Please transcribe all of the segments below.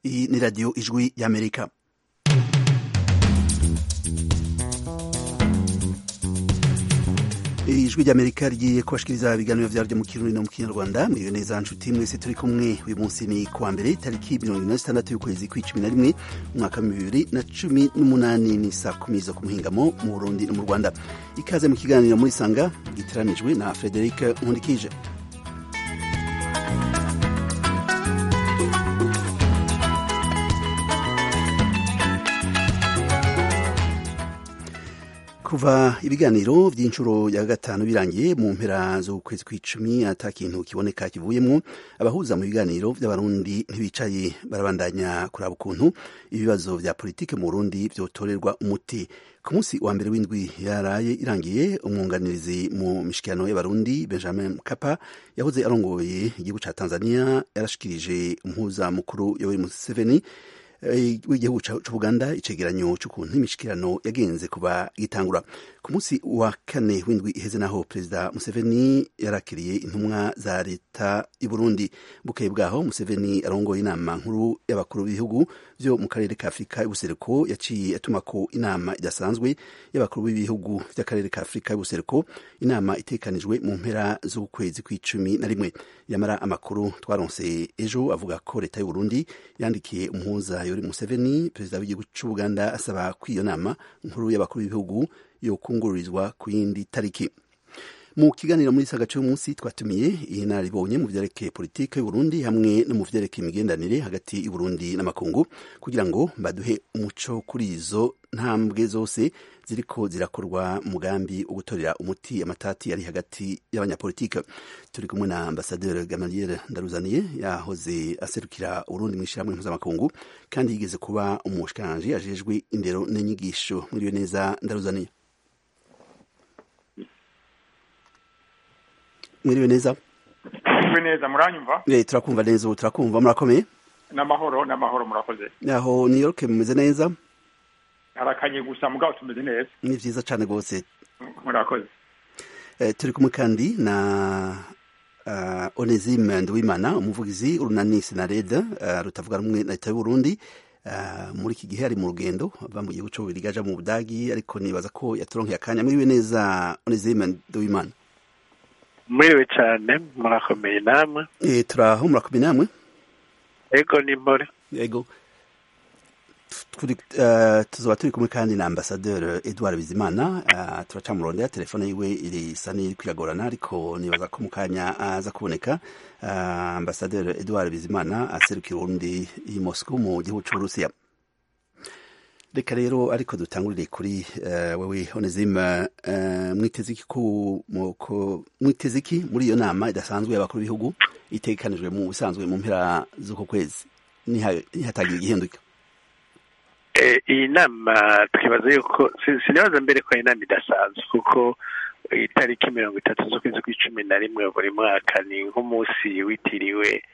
Iyi ni radiyo ijwi y'amerika ijwi ry'amerika rigiye kubashikiriza ibiganiro vyaryo mu kirundi no mu kinyarwanda mwiwe neza nshuti mwese turi kumwe uyu munsi ni kuwa mbere tariki mirongo ine na zitandatu y'ukwezi kw'icumi na rimwe umwaka wa bibiri na cumi n'umunani ni saa kumi zo ku muhingamo mu burundi no mu rwanda ikaze mu kiganiro muri sanga giteranijwe na frederic nkundikije kuva ibiganiro by'inshuro ya gatanu birangiye mu mpera z'ukwezi kw'icumi ata kintu kiboneka kivuyemwo abahuza mu biganiro by'abarundi ntibicaye barabandanya kuraba ukuntu ibibazo vya politike mu burundi vyotorerwa umuti ku munsi wa mbere w'indwi yaraye irangiye umwunganirizi mu mishikirano y'abarundi benjamin mkapa yahoze arongoye igihugu ca tanzania yarashikirije umuhuza mukuru yoweri museveni w'igihugu c'ubuganda icegeranyo c'ukuntu imishikirano yagenze kuba gitangura ku munsi wa kane w'indwi iheze naho perezida museveni yarakiriye intumwa za leta y'uburundi bukeye bwaho museveni arongoye inama nkuru y'abakuru b'ibihugu vyo mu karere ka afurika y'ubuseruko yaciye atumako inama idasanzwe y'abakuru b'ibihugu vy'akarere ka afurika y'ubuseruko inama itekanijwe mu mpera z'ukwezi kw'icumi na rimwe yamara amakuru twaronse ejo avuga ko leta y'uburundi yandikiye umuhuza yoweri museveni perezida w'igihugu c'ubuganda asaba ko iyo nama nkuru y'abakuru b'ibihugu yokungururizwa ku yindi tariki mu kiganiro muri saga cy'umunsi twatumiye iyi naribonye mu vyerekeye politike y'uburundi hamwe no mu vyerekeye imigendanire hagati y'uburundi n'amakungu kugira ngo baduhe umuco kuri izo ntambwe zose ziriko zirakorwa mugambi wo gutorera umuti amatati ari hagati y'abanyapolitike turi kumwe na ambasaderi gamaliel ndaruzaniye yahoze aserukira urundi mu ishyirahamwe mpuzamakungu kandi yigeze kuba umushikiranganji ajejwe indero n'inyigisho mwiriwe neza ndaruzaniye mwiriwe neza mwiriwe neza muranyumva eh turakumva neza ubu turakumva murakomeye n'amahoro n'amahoro murakoze aho new york mumeze neza harakanye gusa mugabo tumeze neza ni vyiza cane rwose murakoze eh, turi kumwe kandi na uh, onesime nduwimana umuvugizi urunani sinareda uh, rutavuga rumwe na leta y'uburundi uh, muri iki gihe ari mu rugendo ava mu gihugu c'ububirigi aja mu budagi ariko nibaza ko yaturonkeye akanya mwiriwe neza onesime nduwimana mwiriwe cyane murakomeye namwe eh, turaho murakomeye namwe ego ni mpore yego turi uh, tuzoba turi kumwe kandi na ambasaderi edouard bizimana uh, turacamurondera telefone yiwe irisa n'iri kwiragorana ariko nibaza ko mu kanya aza kuboneka uh, ambasaderi edouard bizimana aserukira urundi i moscow mu gihugu c'uburusiya reka rero ariko dutangurire kuri uh, wewe onezime uh, mwiteze iki mwiteze iki muri iyo nama idasanzwe y'abakuru b'ibihugu itegekanijwe mu bisanzwe mu mpera z'uko kwezi nihatagira igihinduka iyi nama twibaza yuko sinibaza mbere ko ari inama idasanzwe kuko itariki mirongo itatu z'ukwezi kw'icumi na rimwe buri mwaka ni nk'umunsi witiriwe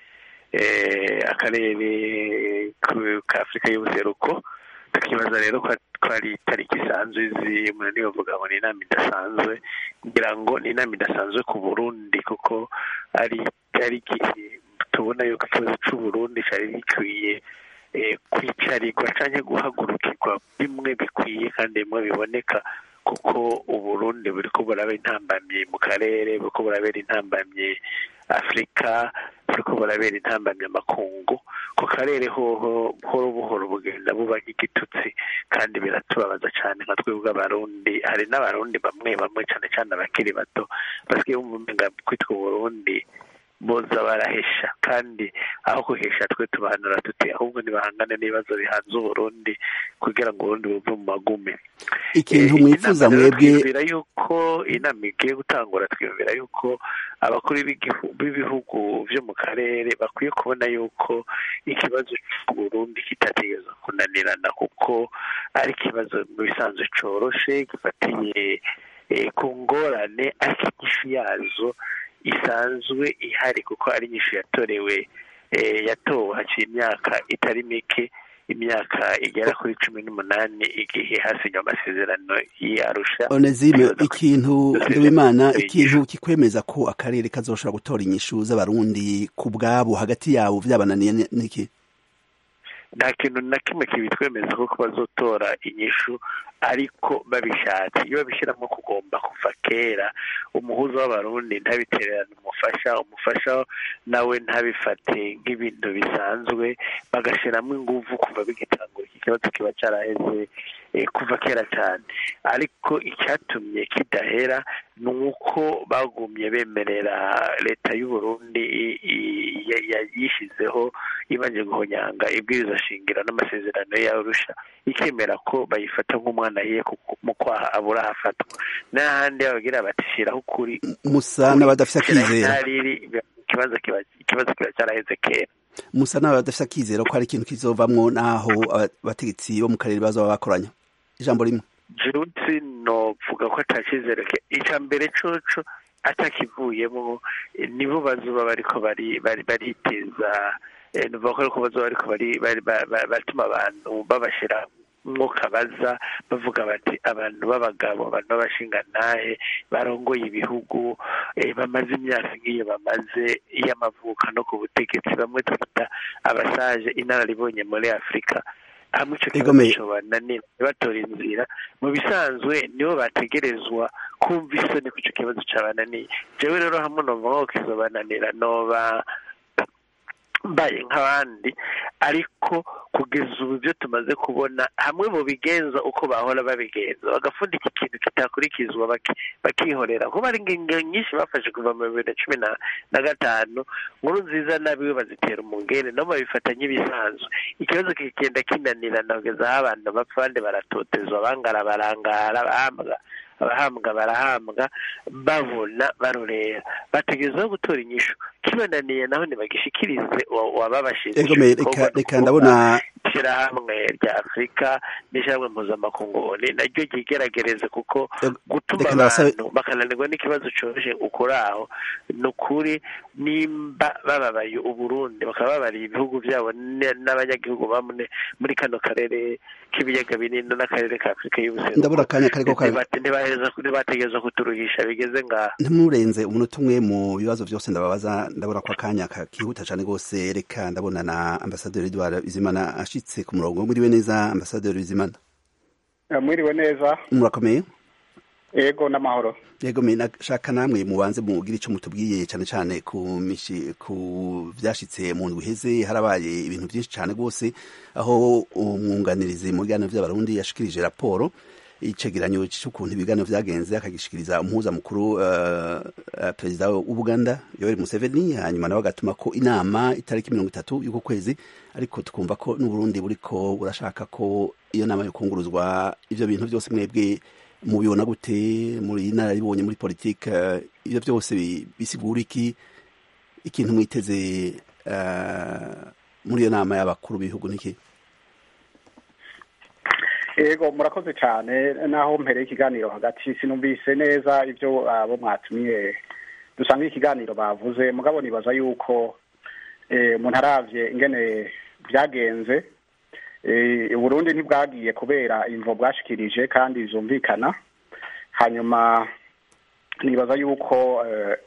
akarere ka afurika y'ubuseruko tukibaza rero ko ari itariki isanzwe izi umuntu bavuga ngo ni inama idasanzwe kugira ngo ni inama idasanzwe ku burundi kuko ari itariki tubona yuko ikibazo c'uburundi cari gikwiye kwicarirwa cyangwa guhagurukirwa bimwe bikwiye kandi bimwe biboneka kuko uburundi buri ko burabera intambamyi mu karere buri ko burabera intambamyi afurika buri ko burabera intambamyi amakungu ku karere hoho buhoro buhoro bugenda buba nk'igitutsi kandi biratubabaza cyane nka twebwe abarundi hari n'abarundi bamwe bamwe cyane cyane abakiri bato basigaye bumva umenga kwitwa uburundi boza barahesha kandi aho kuhesha twe tubahanura tuti ahubwo ntibahangane n'ibibazo bihanze uburundi kugira ngo uburundi buve mu magume ikintu mwifuza mwebwe twiyumvira yuko inama igiye gutangura twiyumvira yuko abakuru b'ibihugu vyo mu karere bakwiye kubona yuko ikibazo c'uburundi kitategerezwa kunanirana kuko ari ikibazo mu bisanzwe coroshe gifatiye ku ngorane ariko inyishu yazo isanzwe ihari kuko ari nyinshi yatorewe yatowe haciye imyaka itari mike imyaka igera kuri cumi n'umunani igihe hasinywe amasezerano y'arusha onezime ikintu ndabimana ikintu kikwemeza ko akarere kazoshobora gutora inyishu z'abarundi ku bwabo hagati yabo vyabananiye niki nta kintu na kimwe kibitwemeza ko bazotora inyishu ariko babishatse iyo babishyiramo kugomba kuva kera umuhuza w'abarundi ntabitererane umufasha umufasha nawe ntabifate nk'ibintu bisanzwe bagashyiramo ingufu kuva bigitangura iki kibazo kiba cyaraheze kuva kera cyane ariko icyatumye kidahera ni uko bagumye bemerera leta y'u Burundi yishyizeho ibanje guhonyanga ibwiriza shingiro n'amasezerano y'arusha ikemera ko bayifata nk'umwana ye mu kwaha abura hafatwa n'ahandi bagira bati shyiraho ukuri musa n'abadafite akizera ikibazo kiba cyaraheze kera musa n'abadafite akizera ko hari ikintu kizovamwo n'aho abategetsi bo mu karere bazaba bakoranya ijambo rimwe junsi novuga ko atacyizere icya mbere coco atakivuyemo nibo bazuba bariko bariteza nuvuga ko bazuba bariko batuma abantu babashira umwuka baza bavuga bati abantu b'abagabo abantu b'abashingantahe barongoye ibihugu bamaze imyaka nk'iyo bamaze y'amavuka no ku butegetsi bamwe twita abasaje inararibonye muri afurika hamwe icyo kibazo cyobananira batora inzira mu bisanzwe nibo bategerezwa kumva isoni ku icyo kibazo cyabananiye jewe rero hamwe numva nko kizobananira noba mbaye nk'abandi ariko kugeza ubu ibyo tumaze kubona hamwe mu bigenza uko bahora babigenza bagafundika ikintu kitakurikizwa bakihorera kuba ari ingingo nyinshi bafashe kuva mu bibiri na cumi na gatanu nkuru nziza nabiwe bazitera umungene nabo babifata nk'ibisanzwe ikibazo kigenda kinanirana kugeza aho abantu bapfa abandi baratotezwa bangara barangara bahambwa abahambwa barahambwa babona barorera bategerezaho gutora inyishu kibananiye naho ntibagishikirize wababashije reka ndabona ishyirahamwe rya afurika n'ishyirahamwe mpuzamakungu naryo ryigeragereze kuko gutuma abantu bakananirwa n'ikibazo cyoroshye ukuri aho ni ukuri nimba bababaye uburundi bakaba babariye ibihugu byabo n'abanyagihugu bamwe muri kano karere k'ibiyaga binini n'akarere ka afurika y'ubuseruko ndabona akanya kariko ntibategereza kuturuhisha bigeze ngaha ntimurenze umunota umwe mu bibazo byose ndababaza ndabona ko akanya kihuta cyane rwose reka ndabona na ambasaderi edouard bizimana ashitse ku murongo mwiriwe neza ambasaderi bizimana mwiriwe neza murakomeye yego n'amahoro yego nashaka namwe mubanze mugire icyo mutubwiye cyane cyane ku mishi ku byashitse mu ndwi iheze harabaye ibintu byinshi cyane rwose aho umwunganirizi mu biganiro by'abarundi yashikirije raporo icegeranyo cy'ukuntu ibiganiro byagenze akagishikiriza umuhuza mukuru uh, uh, perezida w'ubuganda yoweri museveni hanyuma nawe agatuma ko inama itariki mirongo itatu y'uko kwezi ariko tukumva ko n'uburundi buriko burashaka ko iyo nama yokunguruzwa ivyo bintu byose mwebwe mubibona gute muri nararibonye muri politike uh, ivyo byose bisigura iki ikintu mwiteze muri iyo nama y'abakuru b'ibihugu niki ego murakoze cyane naho mpereye ikiganiro hagati sinumvise neza ibyo abo mwatumiye dusanga ikiganiro bavuze mugabo nibaza yuko umuntu arabye ingene byagenze Burundi ntibwagiye kubera imvo bwashikirije kandi zumvikana hanyuma nibaza yuko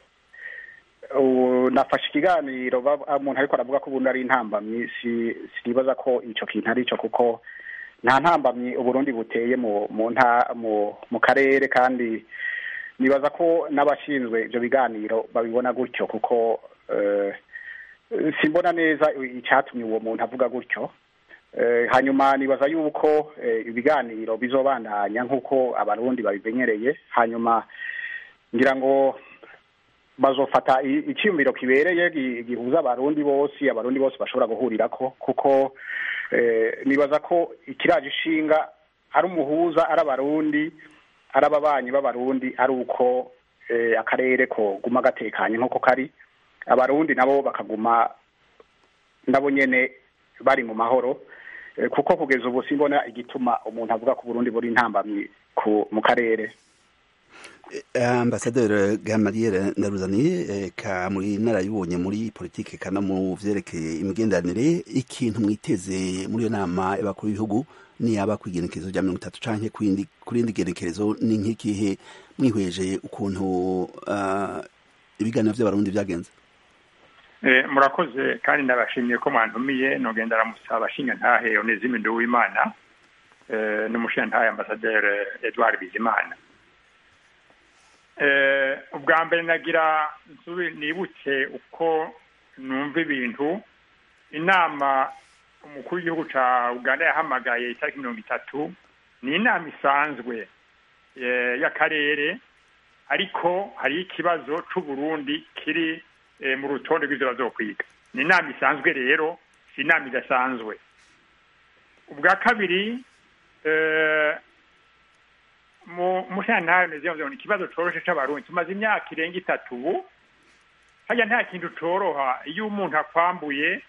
nafashe ikiganiro umuntu ariko aravuga ko ubundi ari intambamyi sinibaza ko icyo kintu ari cyo kuko nta ntambamyi uburundi buteye mu karere kandi nibaza ko n'abashinzwe ibyo biganiro babibona gutyo kuko simbona neza icyatumye uwo muntu avuga gutyo hanyuma nibaza yuko ibiganiro bizobandanya nk'uko abarundi babimenyereye hanyuma ngira ngo bazofata icyiyumviro kibereye gihuza abarundi bose abarundi bose bashobora guhurirako kuko nibaza ko ikiraje ishinga ari umuhuza ari abarundi ari ababanyi b'abarundi ari uko akarere ko guma gatekanye nk'uko kari abarundi nabo bakaguma nabo nyene bari mu mahoro kuko kugeza ubu simbona igituma umuntu avuga ko Burundi buri intambamyi mu karere ambasaderi gamariyeri ndaruzaniye ka muri narayibonye muri politike kana mu vyerekeye imigenderanire ikintu mwiteze muri iyo nama y'abakuru b'ibihugu niyaba ku igenekerezo rya mirongo itatu canke ku rindi genekerezo ni nk'ikihe mwihweje ukuntu ibiganiro vy'abarundi vyagenze murakoze kandi ndabashimiye ko mwantumiye nugenda aramusaba abashinga ntahe onezime nduwimana n'umushinga ntahe ambasaderi edouard bizimana ubwa mbere nagira nibutse uko numva ibintu inama umukuru w'igihugu cya uganda yahamagaye itariki mirongo itatu ni inama isanzwe y'akarere ariko hari ikibazo c'uburundi kiri mu rutonde rw'ivyo bazokwiga ni inama isanzwe rero si inama idasanzwe ubwa kabiri mushantare meze ni ikibazo coroshe c'abarundi tumaze imyaka irenga itatu ubu harya nta kintu coroha iyo umuntu akwambuye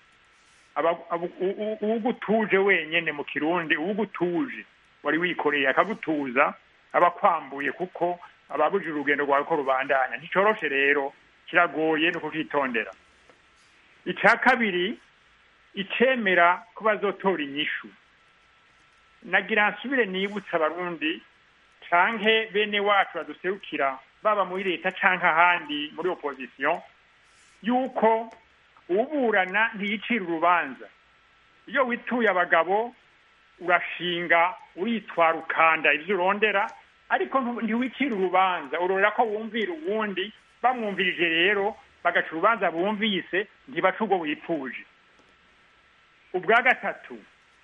uwugutuje wenyene mu kirundi uwugutuje wari wikoreye akagutuza aba akwambuye kuko ababujije urugendo rwawe ko rubandanya nticoroshe rero kiragoye no kukitondera icya kabiri icemera ko bazotora inyishu nagira nsubire nibutsa abarundi canke bene wacu baduserukira baba muri leta canke ahandi muri opposition yuko uburana ntiyicira urubanza iyo wituye abagabo urashinga uritwara ukanda ivyo urondera ariko ntiwicira urubanza urorera ko wumvira uwundi bamwumvirije rero bagaca urubanza bumvise ntibaca ubwo wipfuje ubwa gatatu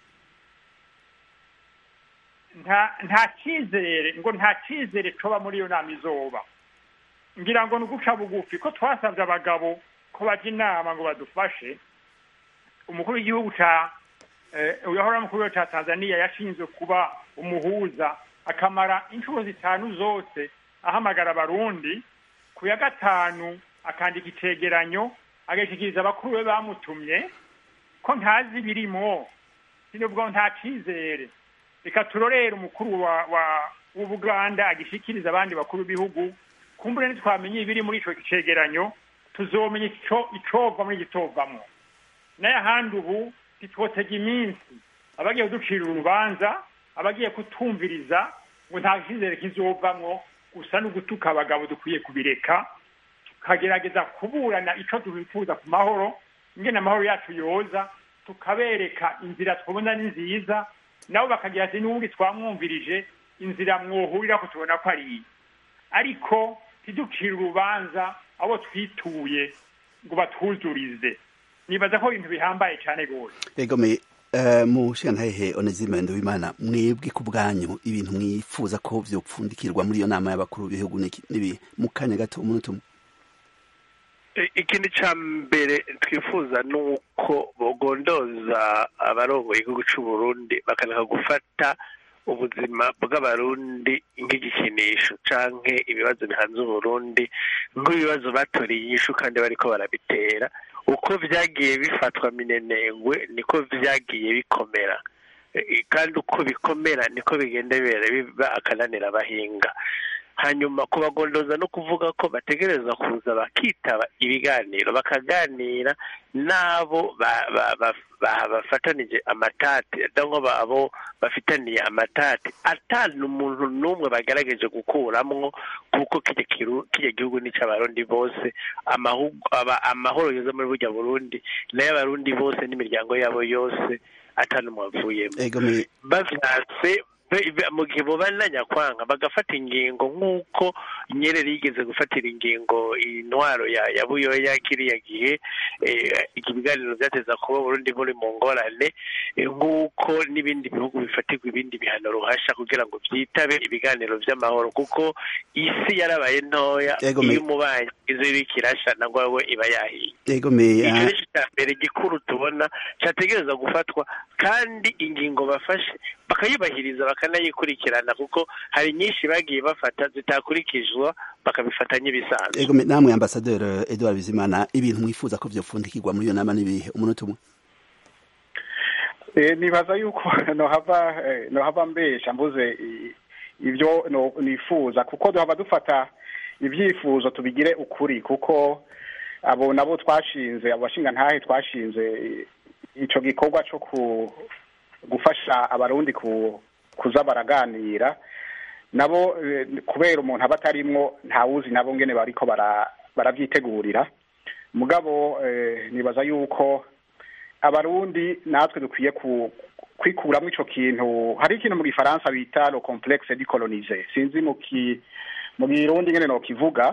nta nta cyizere ngo nta cyizere coba muri iyo nama izoba ngira ngo ni uguca bugufi ko twasabye abagabo ko bajya inama ngo badufashe umukuru w'igihugu ca uyahora mukuru w'igihugu ca tanzania yashinzwe kuba umuhuza akamara inshuro zitanu zose ahamagara abarundi ku ya gatanu akandika icegeranyo agashikiriza abakuru be bamutumye ko ntazi ibirimo sinubwo nta cizere reka turorere umukuru wa wa w'ubuganda agishikiriza abandi bakuru b'ibihugu kumbure ntitwamenye ibiri muri ico cegeranyo tuzomenya ico icova muri gitovamwo naye ahandi ubu ntitwotega iminsi abagiye kuducira urubanza abagiye kutumviriza ngo nta cizere kizovamwo gusa no gutuka abagabo dukwiye kubireka tukagerageza kuburana ico twifuza ku mahoro ingene amahoro yacu yoza tukabereka inzira twabona ni nziza nabo bakagira ati n'ubundi twamwumvirije inzira mwohurira ko tubona ko ari iyi ariko ntiducire urubanza abo twituye ngo batwuzurize nibaza ko ibintu bihambaye cyane rwose egome mu shantahehe onezime nduwimana mwebwe ku bwanyu ibintu mwifuza ko vyopfundikirwa muri iyo nama y'abakuru b'ibihugu nibi mu kanya gato umunota umwe ikintu cya mbere twifuza ni uko bogondoza abarongoye igihugu cy'u Burundi bakanaka gufata ubuzima bw'abarundi nk'igikinisho canke ibibazo bihanze uburundi nk'ibibazo batoreye inyishu kandi bariko barabitera uko vyagiye bifatwa minenengwe niko vyagiye bikomera kandi uko bikomera niko bigenda bibera biba akananira abahinga hanyuma kubagondoza no kuvuga ko bategereza kuza bakitaba ibiganiro bakaganira n'abo bafatanije amatati cyangwa abo bafitaniye amatati atanu umuntu n'umwe bagerageje gukuramwo kuko kijya gihugu n'icy'abarundi bose amahoro yoza muri burya burundi n'ay'abarundi bose n'imiryango yabo yose atanu mwavuyemo bavyatse mu gihe bobananya kwanga bagafata ingingo nk'uko nyerere yigeze gufatira ingingo intwaro ya ya buyoya kiriya gihe ibiganiro byateza kuba burundi buri mu ngorane nk'uko n'ibindi bihugu bifatirwa ibindi bihano ruhasha kugira ngo byitabe ibiganiro by'amahoro kuko isi yarabaye ntoya iyo umubanyi izo iriko irasha nangwa we iba yahiye icyo ni cya mbere gikuru tubona cyategereza gufatwa kandi ingingo bafashe bakayubahiriza bakanayikurikirana kuko hari nyinshi bagiye bafata zitakurikizwa bakabifata nk'ibisanzwe ego namwe ambasaderi Edouard Bizimana ibintu mwifuza ko vyopfundikirwa muri iyo nama n'ibihe umunota umwe nibaza yuko nohava nohava mbesha mbuze ibyo nifuza kuko duhava dufata ibyifuzo tubigire ukuri kuko abo nabo twashinze abo bashinga ntahe twashinze ico gikorwa co ku gufasha abarundi kuza baraganira nabo kubera umuntu aba atarimwo ntawuzi nabo ngene bariko barabyitegurira mugabo nibaza yuko abarundi natwe dukwiye kwikuramo ico kintu hari ikintu mu gifaransa bita le complexe dicolonise sinzi mu ki mu girundi ngene nokivuga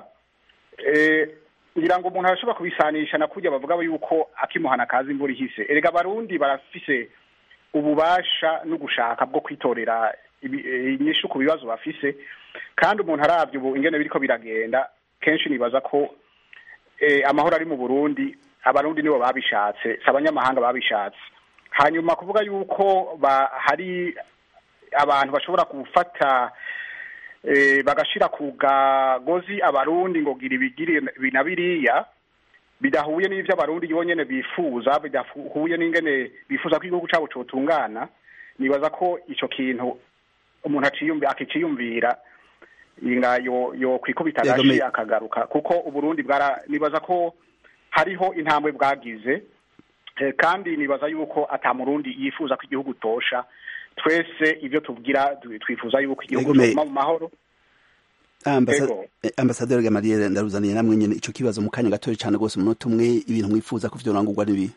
ngira ngo umuntu arashobora kubisanisha na kurya bavuga yuko akimuhana kazi imvura ihise erega abarundi barafise ububasha no gushaka bwo kwitorera inyishu ku bibazo bafise kandi umuntu aravye ubu ingene biriko biragenda kenshi nibaza ko amahoro ari mu burundi abarundi nibo babishatse si abanyamahanga babishatse hanyuma kuvuga yuko hari abantu bashobora gufata bagashira ku gagozi abarundi ngo gira ibigire na biriya bidahuye n'ivyo abarundi yonyene bifuza bidahuye n'ingene bifuza ko igihugu cabo cotungana nibaza ko ico kintu umuntu akiciyumvira inga yo yo kwikubita agashi akagaruka kuko uburundi bwara nibaza ko hariho intambwe bwagize kandi nibaza yuko ata murundi yifuza ko igihugu tosha twese ibyo tubwira twifuza yuko igihugu cyuma mu mahoro ambasaderi gamaliel ndaruzaniye namwe nyene ico kibazo mu kanya gatoya cane rwose umunota umwe ibintu mwifuza ko vyorangurwa n'ibi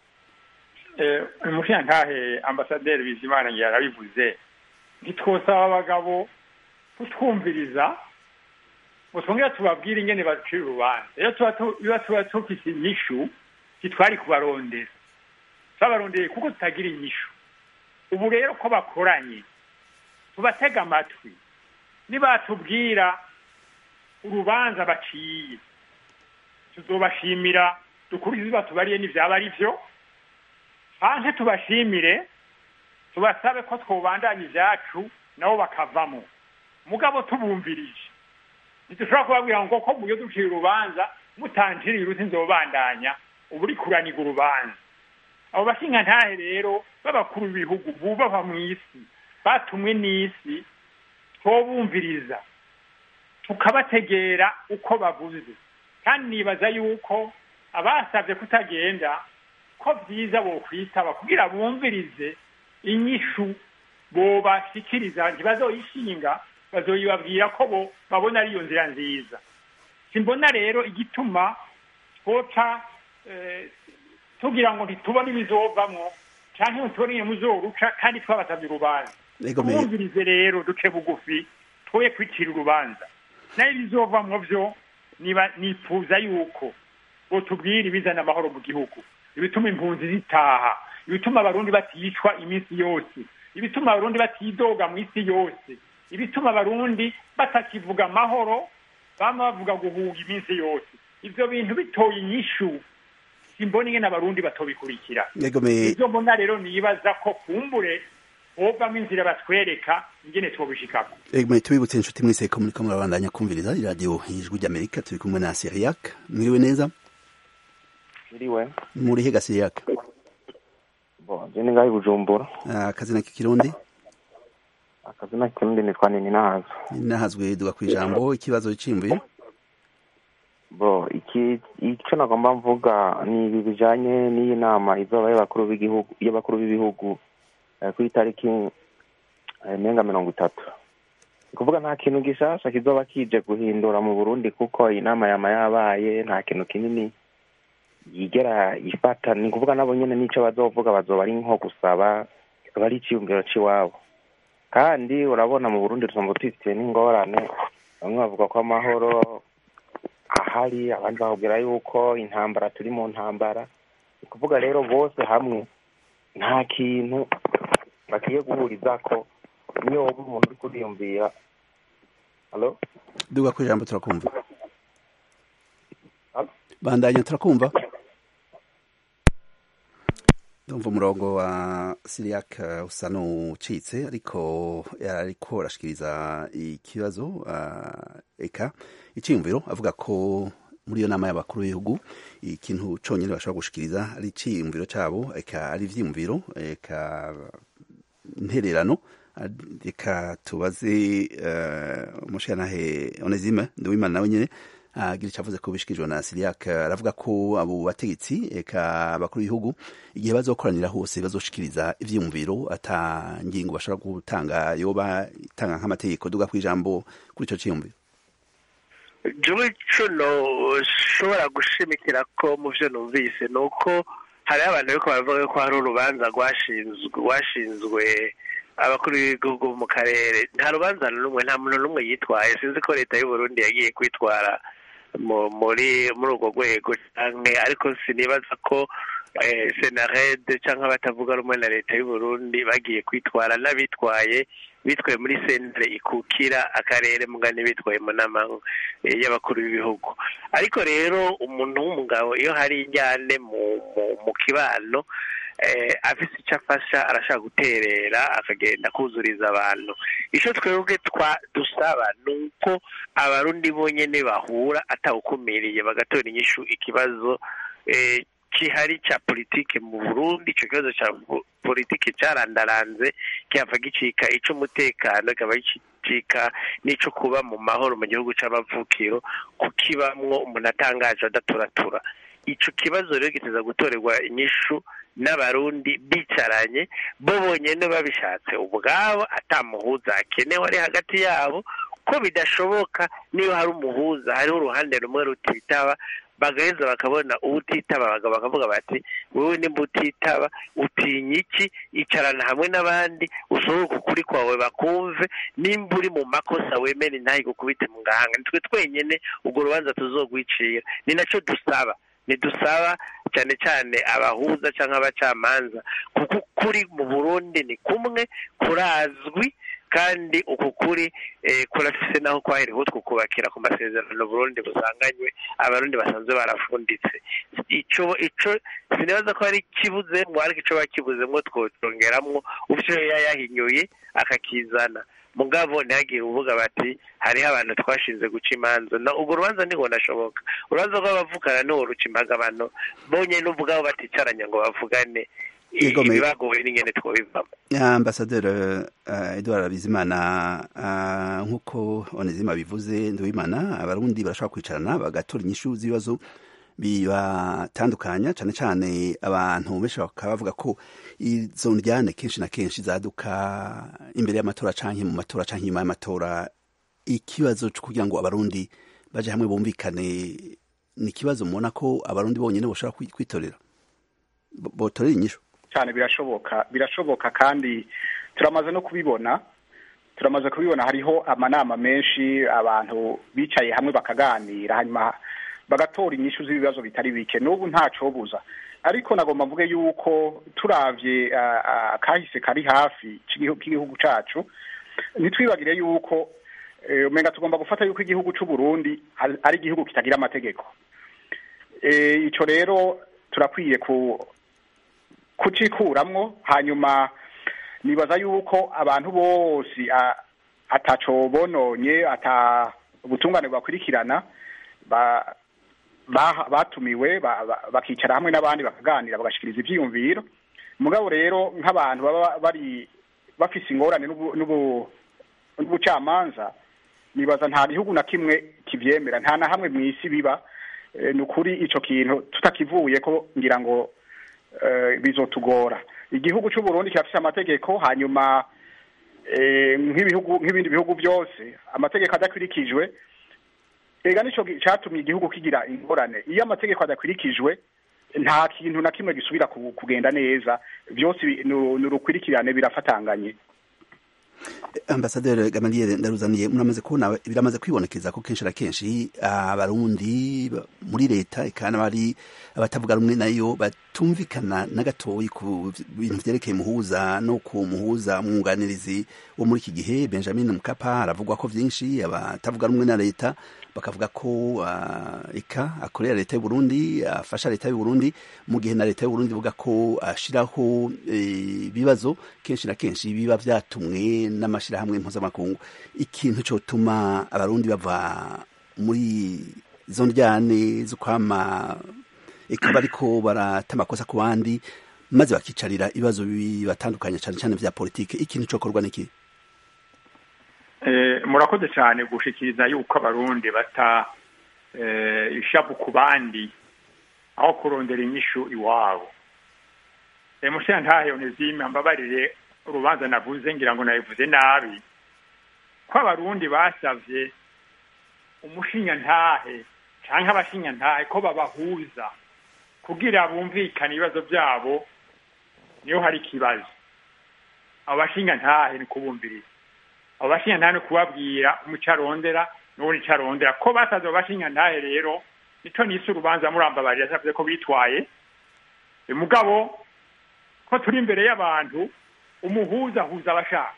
umushinga ntahe ambasaderi bizimana yarabivuze ntitwosaba abagabo kutwumviriza ngo twongere tubabwire ingene bacira urubanza iyo tuba tufise inyishu ntitwari kubarondera twabarondeye kuko tutagira inyishu ubu rero ko bakoranye tubatega amatwi nibatubwira urubanza baciye tuzobashimira dukurikize batubariye n'ivyaba ari vyo hanze tubashimire tubasabe ko twobandanya ivyacu nabo bakavamo mugabo tubumvirije ntidushobora kubabwira ngo ko muyo duciye urubanza mutanjiriye uruti nzobandanya ubu uri kuraniga urubanza abo bashinga ntahe rero b'abakuru b'ibihugu bubahwa mu isi batumwe n'isi twobumviriza tukabategera uko bavuze kandi nibaza yuko abasabye kutagenda ko byiza bokwitaba kugira bumvirize inyishu bobashikiriza ntibazoyishinga bazoyibabwira ko bo babona ariyo nzira nziza simbona rero igituma twoca tugira ngo ntitubone ibizovamwo canke ngo tubone muzoruca kandi twabasavye urubanza twumvirize rero duce bugufi twoye kwicira urubanza nayo ibizovamwo vyo niba nifuza yuko botubwira ibizana amahoro mu gihugu ibituma impunzi zitaha ibituma abarundi baticwa iminsi yose ibituma abarundi batidoga mu isi yose ibituma abarundi batakivuga amahoro bama bavuga guhuga iminsi yose ivyo bintu bitoye inyishu simbona ingene abarundi batobikurikira ivyo mbona rero nibaza ko kumbure hovamwo inzira batwereka ingene twobishikako egome tubibutse inshuti mwese ko muriko murabandanya kumviriza iradiyo ijwi ry'amerika turi kumwe na siriyak mwiriwe neza Iriwe. muri higa siriyak Bo, je ni ngahi Bujumbura. akazina k'ikirundi Akazina kirundi nitwa Nini Nahazo. nahazwe duga kwijambo ikibazo cimvuye Bo, iki ico nagomba mvuga ni ibi bijanye n'iyi nama izoba y'abakuru b'igihugu y'abakuru b'ibihugu eh, ku itariki eh, menga mirongo itatu. Ni kuvuga nta kintu gishasha kizoba kije guhindura mu Burundi kuko iyi nama yama yabaye nta kintu kinini yigera ifata ni kuvuga nabo nyene nico bazovuga bazoba ari nko gusaba kizoba ari iciyumviro c'iwabo kandi urabona mu burundi tusomba twifitiye n'ingorane bamwe bavuga ko amahoro ahari abandi bakubwira yuko intambara turi mu ntambara ni kuvuga rero bose hamwe nta kintu bakwiye guhurizako niyo woba umuntu uri kuriyumvira halo duga kwijambo turakumva Halo? bandanya turakumva ndumva umurongo wa siriyak uh, usa n'ucitse ariko ariko arashikiriza ikibazo uh, eka iciyumviro avuga ko muri iyo nama y'abakuru b'ibihugu ikintu conyene bashobora gushikiriza ari iciyumviro cabo eka ari ivyiyumviro eka intererano reka tubaze uh, umushirantahe onezime nduwimana nawe nyene agira icyo avuze ko bishyikirijwe na siriyak aravuga ko abo bategetsi eka abakuru b'ibihugu igihe bazokoranira hose bazoshikiriza ivyiyumviro ata ngingo bashobora gutanga yoba itanga nk'amategeko duga ku ijambo kuri ico ciyumviro jewe ico noshobora gushimikira ko mu vyo numvise ni uko hariho abantu bariko baravuga ko hari urubanza rwashinzwe rwashinzwe abakuru b'ibihugu mu karere nta rubanza n'umwe nta muntu n'umwe yitwaye sinzi ko leta y'uburundi yagiye kwitwara muri muri urwo rwego canke ariko sinibaza ko senarede cyangwa abatavuga rumwe na leta y'uburundi bagiye kwitwara n'abitwaye bitwaye muri sentare ikukira akarere mugani bitwaye mu nama y'abakuru b'ibihugu ariko rero umuntu w'umugabo iyo hari injyane mu kibano afite icyo afasha arashaka guterera akagenda kuzuriza abantu icyo twebwe dusaba ni uko abarundi bonyine bahura atawukumiriye bagatora inyishu ikibazo kihari cya politiki mu burundi icyo kibazo cya politiki cyarandaranze kihava gicika icy'umutekano kikaba gicika n'icyo kuba mu mahoro mu gihugu cy'amavukiro kukibamwo umuntu atangaje adaturatura icyo kibazo rero giteza gutorerwa inyishu n'abarundi bicaranye bo bonyine babishatse ubwabo atamuhuza akenewe ari hagati yabo ko bidashoboka niyo hari umuhuza hariho uruhande rumwe rutitaba bagaheza bakabona uwutitaba bakavuga bati wowe nimba utitaba utinya iki icarana hamwe n'abandi usohoke ukuri kwawe bakumve nimba uri mu makosa wemere intahe gukubite mu gahanga nitwe twenyine urwo rubanza tuzogwicira ni nacyo dusaba ntidusaba cyane cyane abahuza cyangwa abacamanza kuko ukuri mu burundi ni kumwe kurazwi kandi uku kuri kurafise naho kwaherewe twukubakira ku masezerano burundi busanganywe abarundi basanzwe barafunditse icyo icyo sinibaza ko hari ikibuzemo ariko icyo bakibuzemo twongeramwo uvyo yayahinyuye akakizana mugabo ntihagire uvuga bati hariho abantu twashinze guca imanza na urwo rubanza ntigo nashoboka urubanza rw'abavugana niwo ruca imbaga abantu bonyine ubwabo baticaranye ngo bavugane ibibagoye n'ingene twobivamo ambasaderi edouard bizimana nk'uko onezima bivuze nduwimana abarundi barashobora kwicarana bagatora inyishu z'ibibazo bibatandukanya cyane cyane abantu benshi bakaba bavuga ko izo ndyane kenshi na kenshi zaduka imbere y'amatora canke mu matora canke inyuma y'amatora ikibazo cyo kugira ngo abarundi baje hamwe bumvikane ni ikibazo mubona ko abarundi bonyine bashobora kwitorera botorera inyishu cyane birashoboka birashoboka kandi turamaze no kubibona turamaze kubibona hariho amanama menshi abantu bicaye hamwe bakaganira hanyuma bagatora inyishu z'ibibazo bitari bike n'ubu ntacobuza ariko nagomba mvuge yuko turavye kahise kari hafi k'igihugu cacu ntitwibagire yuko umenga tugomba gufata yuko igihugu c'u Burundi ari igihugu kitagira amategeko ico rero turakwiye ku kucikuramwo hanyuma nibaza yuko abantu bose ataco bononye ata ubutungane bakurikirana batumiwe bakicara hamwe n'abandi bakaganira bagashikiriza ivyiyumviro mugabo rero nk'abantu baba bari bafise ingorane n'ubucamanza nibaza nta gihugu na kimwe kivyemera nta na hamwe mw'isi biba ni ukuri ico kintu tutakivuye ko ngira ngo bizotugora igihugu cy'u Burundi kirafise amategeko hanyuma nk'ibihugu nk'ibindi bihugu byose amategeko adakurikijwe ega nico catumye igihugu kigira ingorane iyo amategeko adakurikijwe nta kintu na kimwe gisubira kugenda neza byose ni urukurikirane birafatanganye ambasaderi gamaliel ndaruzaniye muramaze kubona biramaze kwibonekeza ko kenshi na kenshi abarundi muri leta eka n'abari abatavuga rumwe nayo batumvikana na gatoyi ku bintu vyerekeye muhuza no ku muhuza mwunganirizi wo muri iki gihe benjamin mukapa aravugwa ko vyinshi abatavuga rumwe na leta bakavuga ko uh, eka akorera leta y'u Burundi afasha leta y'u Burundi mu gihe na leta y'u Burundi ivuga ko ashiraho ibibazo e, kenshi na kenshi biba vyatumwe n'amashirahamwe mpuzamakungu ikintu cotuma abarundi bava muri izo ndyane zo kwama eka bariko barata amakosa ku bandi maze bakicarira ibibazo bibatandukanye cane cane vya politike ikintu cokorwa niki murakoze cyane gushikiriza yuko abarundi bata ishavu ku bandi aho kurondera inyishu iwabo mushyira ntahe onezime mbabarire urubanza navuze ngira ngo nabivuze nabi ko abarundi basavye umushinyantahe cyangwa abashinyantahe ko babahuza kugira bumvikane ibibazo byabo niyo hari ikibazo abo bashinyantahe ni kubumviriza abo bashinyantahe ni kubabwira umuco arondera n'ubundi icyo arondera ko basaze abo bashinyantahe rero nicyo nise urubanza murambabarira yavuze ko bitwaye mugabo ko turi imbere y'abantu umuhuza ahuza abashaka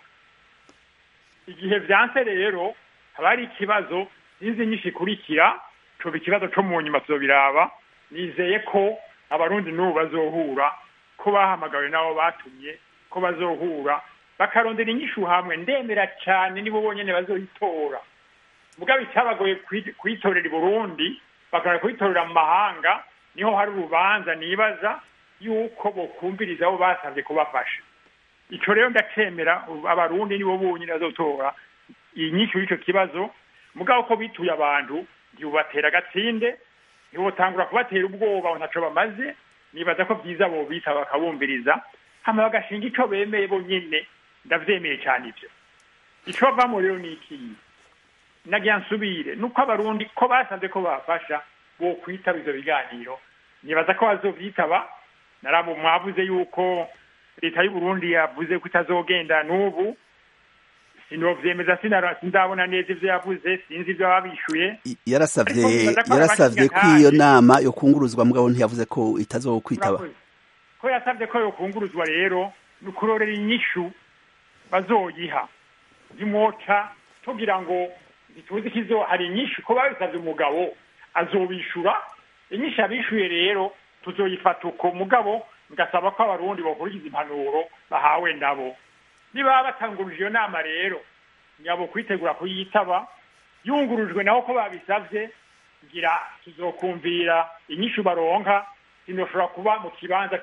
igihe byanse rero haba hari ikibazo n'inzi nyinshi ikurikira coba ikibazo co mu nyuma tuzobiraba nizeye ko abarundi n'ubu bazohura ko bahamagawe n'abo batumye ko bazohura bakarondera inyishu hamwe ndemera cyane nibo bonyene bazoyitora mugabo icyabagoye kuyitorera i burundi bakara kuyitorera mu mahanga niho hari urubanza nibaza yuko bokumviriza abo basabye kubafasha ico rero ndacemera abarundi nibo bonyine bazotora inyishu y'icyo kibazo mugabo ko bituye abantu ntibubatera agatsinde ntibutangura kubatera ubwoba ntaco bamaze nibaza ko byiza bo bita bakabumviriza hama bagashinga ico bemeye bonyine ndavyemeye cyane ivyo ico bavamo rero ni ikiyi nagira nsubire nuko abarundi ko basanze ko bafasha bo kwitaba ivyo biganiro nibaza ko bazovyitaba narabo mwavuze yuko leta y'u Burundi yavuze ko itazogenda n'ubu sinovyemeza sindabona neza ivyo yavuze sinzi ivyo babishuye yarasavye yarasavye ko iyo nama yo kunguruzwa mugabo ntiyavuze ko itazokwitaba ko yasavye ko yo kunguruzwa rero ni ukurorera inyishu bazoyiha zimwoca tugira ngo ntituzi kizo hari inyishu ko babisavye umugabo azobishura inyishu abishuye rero tuzoyifata uko mugabo ngasaba ko abarundi bakurikiza impanuro bahawe nabo niba batanguruje iyo nama rero nyabo kwitegura kuyitaba yungurujwe naho ko babisavye ngira tuzokumvira inyishu baronka sinoshobora kuba mu kibanza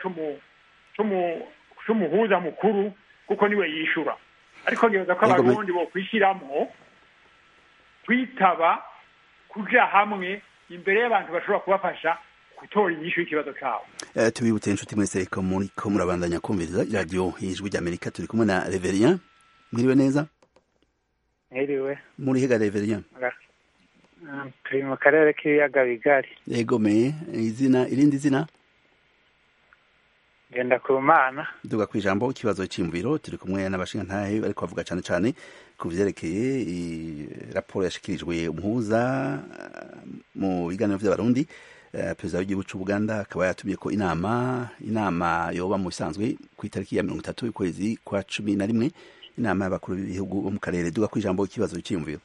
c'umuhuza mukuru kuko niwe yishura ariko nibaza ko abarundi bokwishiramwo kwitaba kuja hamwe imbere y'abantu bashobora kubafasha gutora inyishu y'ikibazo cabo uh, tubibutse inshuti mwese ko muriko murabandanya kumviriza radio ijwi ry'amerika turi kumwe na reverien mwiriwe neza mwiriwe muri hega reverien turi mu karere k'ibiyaga bigari yegomeye izina irindi zina genda ku mana duga ku ijambo ikibazo cy'imviro turi kumwe n'abashingantahe bariko bavuga cane cane ku vyerekeye raporo yashikirijwe umuhuza mu biganiro vy'abarundi perezida w'igihugu cy'ubuganda akaba yatumye ko inama inama yoba mu bisanzwe ku itariki ya mirongo itatu y'ukwezi kwa cumi na rimwe inama y'abakuru b'ibihugu bo mu karere duga ku ijambo ikibazo cyiyumviro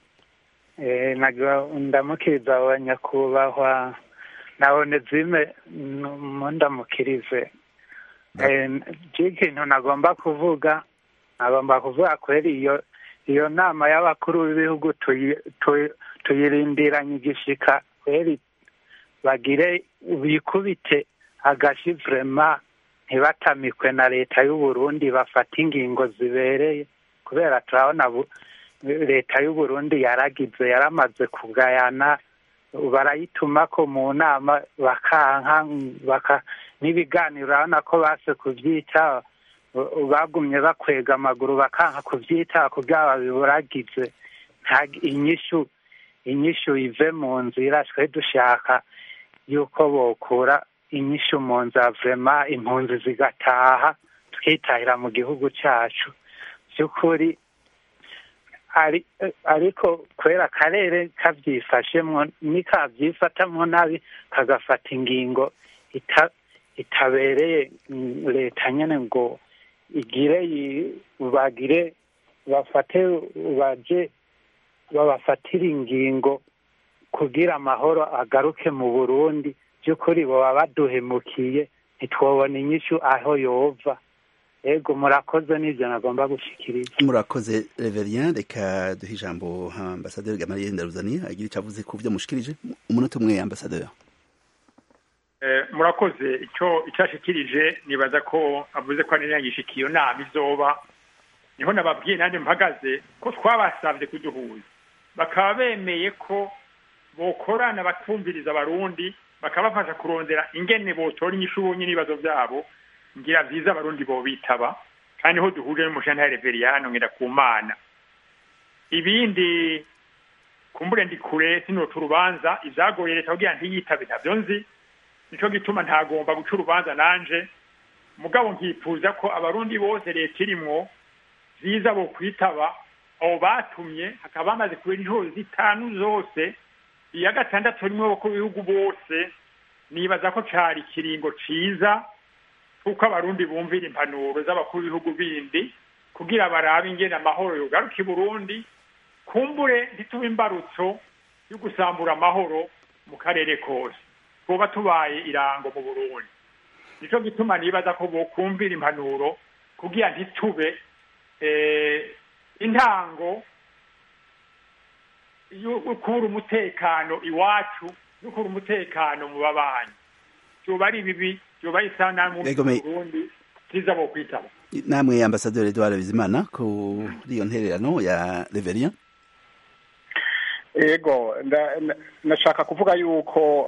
ndamukiriza wa nyakubahwa nabone zime ndamukirize ikintu nagomba kuvuga nagomba kuvuga kweri iyo iyo nama y'abakuru b'ibihugu tuyirindiranye igishika kweri bagire bikubite agashi vrema ntibatamikwe na leta y'u Burundi bafata ingingo zibereye kubera turabona leta y'u Burundi yaragize yaramaze kugayana barayituma ko mu nama bakanka baka n'ibiganiro urabona ko base kuvyita bagumye bakwega amaguru bakanka kuvyita kugira babiburagize inyishu inyishu ive mu nzira twe dushaka yuko bokura inyishu mu nzira vrema impunzi zigataha twitahira mu gihugu cyacu by'ukuri ariko kubera akarere kabyifashemwo nikabyifatamwo nabi kagafata ingingo itabereye leta nyine ngo igire bagire bafate baje babafatire ingingo kugira amahoro agaruke mu burundi by'ukuri baba baduhemukiye ntitwobona inyishu aho yova ego murakoze n'ibyo nagomba gushikiriza murakoze reverien reka duhe ijambo ambasaderi gamaliye ndaruzani agira icyo avuze ku byo mushikirije umunota umwe ambasaderi murakoze icyo icyo ashikirije nibaza ko avuze ko anirangisha iyo nama izoba niho nababwiye nanjye mpagaze ko twabasabye kuduhuza bakaba bemeye ko bokorana bakumviriza abarundi bakabafasha kurondera ingene botora inyishu bonye n'ibibazo byabo ngira byiza abarundi bo bitaba kandi ho duhurije n'umushana reveriyano ngira ku mana ibindi kumbure ndi kure sinoca urubanza ivyagoye leta kugira ntiyitabe ntavyo nzi nico gituma ntagomba guca urubanza nanje mugabo nkifuza ko abarundi bose leta irimwo ziza bo kwitaba abo batumye hakaba bamaze kubera inshuro zitanu zose iya gatandatu rimwe bo ku bihugu bose nibaza ko cari ikiringo ciza kuko abarundi bumvira impanuro z'abakuru b'ibihugu bindi kugira barabe ingene amahoro yogaruka i burundi kumbure ntitube imbarutso yo gusambura amahoro mu karere kose tuba tubaye irango mu burundi nico gituma nibaza ko bokumvira impanuro kugira ntitube intango y'ukura umutekano iwacu y'ukura umutekano mu babanyi vyoba ari bibi vyoba ari isanamu mu burundi ziza bo kwitaba namwe ambasaderi Edouard Bizimana kuri iyo ntererano ya Reverien ego nashaka kuvuga yuko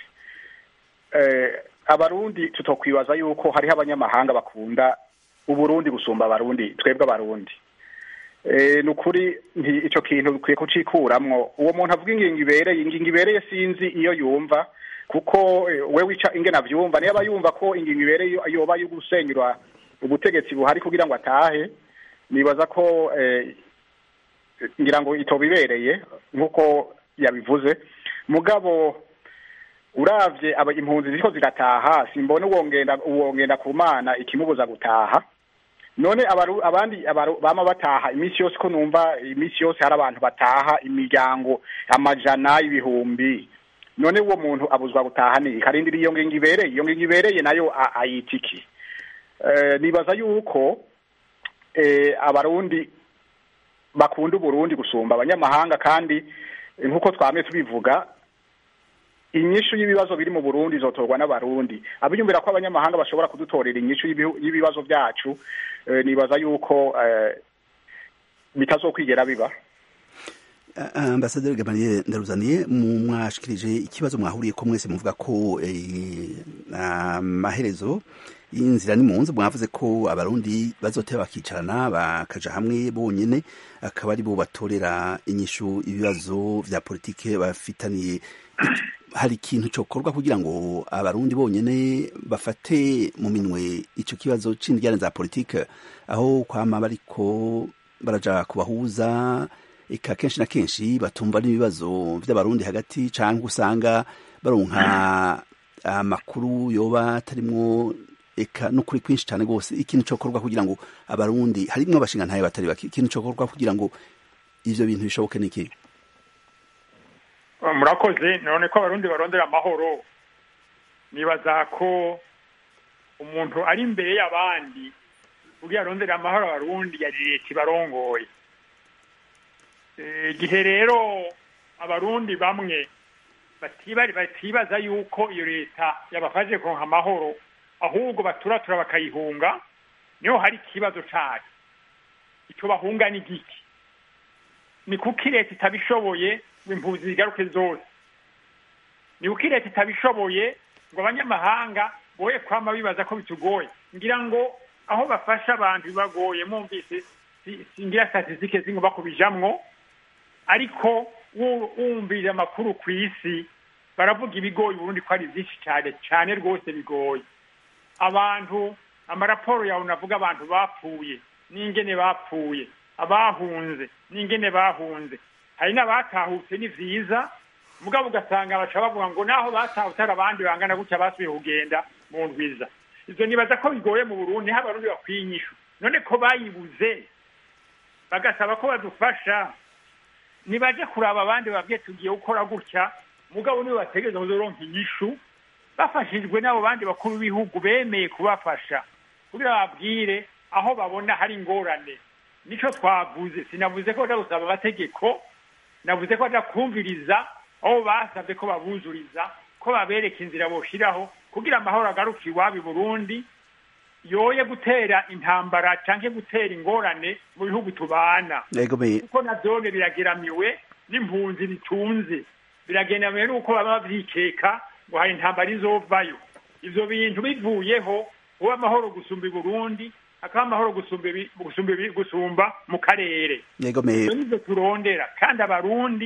abarundi tutokwibaza yuko hariho abanyamahanga bakunda uburundi gusumba abarundi twebwe abarundi ni ukuri icyo kintu bikwiye kucikuramwo uwo muntu avuga ingingo ibereye ingingo ibereye sinzi iyo yumva kuko we wica ingena avyumva niba yumva ko ingingo ibereye yoba yo gusenyura ubutegetsi buhari kugira ngo atahe nibaza ko ngira ngo itoba ibereye nk'uko yabivuze mugabo uravye aba impunzi ziriko zirataha simbona uwongenda uwongenda ku mana ikimubuza gutaha none abaru, abandi abaru, bama bataha iminsi yose ko numva iminsi yose hari abantu bataha imiryango amajana ibihumbi none uwo muntu abuzwa gutaha ni karindira iyo ngingo ibereye iyo ngingo ibereye nayo ayitiki eh, nibaza yuko eh, abarundi bakunda uburundi gusumba abanyamahanga kandi nk'uko twamye tubivuga inyishu y'ibibazo biri mu Burundi izotorwa n'abarundi abiyumvira ko abanyamahanga bashobora kudutorera inyishu y'ibibazo byacu e, nibaza yuko e, bitazokwigera biba ambasaderi Gamaliel ndaruzaniye mwashikirije ikibazo mwahuriye ko mwese muvuga ko amaherezo y'inzira ni munsi mwavuze ko abarundi bazoteba bakicarana bakaja hamwe bonyene akaba ari bo batorera inyishu ibibazo vya politike bafitaniye hari ikintu cokorwa kugira ngo abarundi bonyene bafate mu minwe ico kibazo c'indyane za politike aho kwama bariko baraja kubahuza eka kenshi na kenshi batumva n'ibibazo vy'abarundi hagati canke usanga baronka amakuru yoba atarimwo eka n'ukuri kwinshi cyane rwose ikintu cokorwa kugira ngo abarundi harimwo abashingantahe batari bake ikintu cokorwa kugira ngo ivyo bintu bishoboke niki murakoze none ko abarundi barondera amahoro nibaza ko umuntu ari imbere y'abandi kugira arondera amahoro abarundi yari leta ibarongoye igihe rero abarundi bamwe batibaza yuko iyo leta yabafashe kuronka amahoro ahubwo baturatura bakayihunga niho hari ikibazo cayo ico bahunga ni giki ni kuko leta itabishoboye ngo impunzi zigaruke zose ni kuko leta itabishoboye ngo abanyamahanga boye kwama bibaza ko bitugoye ngira ngo aho bafasha abantu bibagoye mwumvise singira statistike zingoba kubijamwo ariko wumvira amakuru ku isi baravuga ibigoye uburundi ko ari byinshi cyane cyane rwose bigoye abantu amaraporo yawe navuga abantu bapfuye n'ingene bapfuye abahunze n'ingene bahunze hari n'abatahutse ni vyiza mugabo ugasanga baca bavuga ngo naho batahutse hari abandi bangana gutya basubiye kugenda mu ndwiza ivyo nibaza ko bigoye mu burundi niho abarundi bakwiye inyishu none ko bayibuze bagasaba ko badufasha nibaje kuraba abandi babwiye tugiye gukora gutya mugabo nibo bategereza kuzoronka inyishu bafashijwe n'abo bandi bakuru b'ibihugu bemeye kubafasha kugira babwire aho babona hari ingorane nico twavuze sinavuze ko baja gusaba amategeko navuze ko baja kumviriza aho basabye ko babuzuriza ko babereka inzira boshiraho kugira amahoro agaruke iwabo i burundi yoye gutera intambara canke gutera ingorane mu bihugu tubana kuko navyone birageramiwe n'impunzi bitunze birageramiwe n'uko baba bavyikeka ngo hari intambara izovayo ivyo bintu bivuyeho uba amahoro gusumba i burundi hakaba amahoro gusumba gusumba gusumba mu karere yego me nivyo turondera kandi abarundi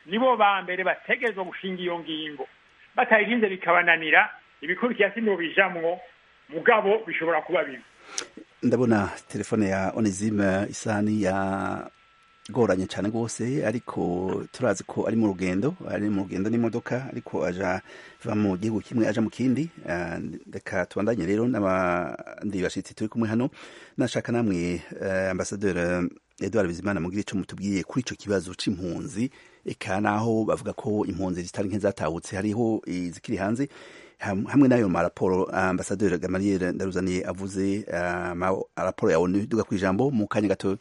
nibo ba mbere bategerezwa gushinga iyo ngingo batayirinze bikabananira ibikurikira sino bijamwo mugabo bishobora kuba bibi ndabona telefone ya onesime isani ya goranye cyane rwose ariko turazi ko ari mu rugendo ari mu rugendo n'imodoka ariko aja va mu gihugu kimwe aja mu kindi reka tubandanye rero n'abandi bashitsi turi kumwe hano nashaka namwe ambasaderi Edouard Bizimana mugira ico mutubwiye kuri ico kibazo c'impunzi eka naho bavuga ko impunzi zitari nke zatahutse hariho izikiri hanze hamwe n'ayo maraporo ambasaderi Gamaliel Ndaruzaniye avuze raporo ya ONU duga kwijambo mu kanya gato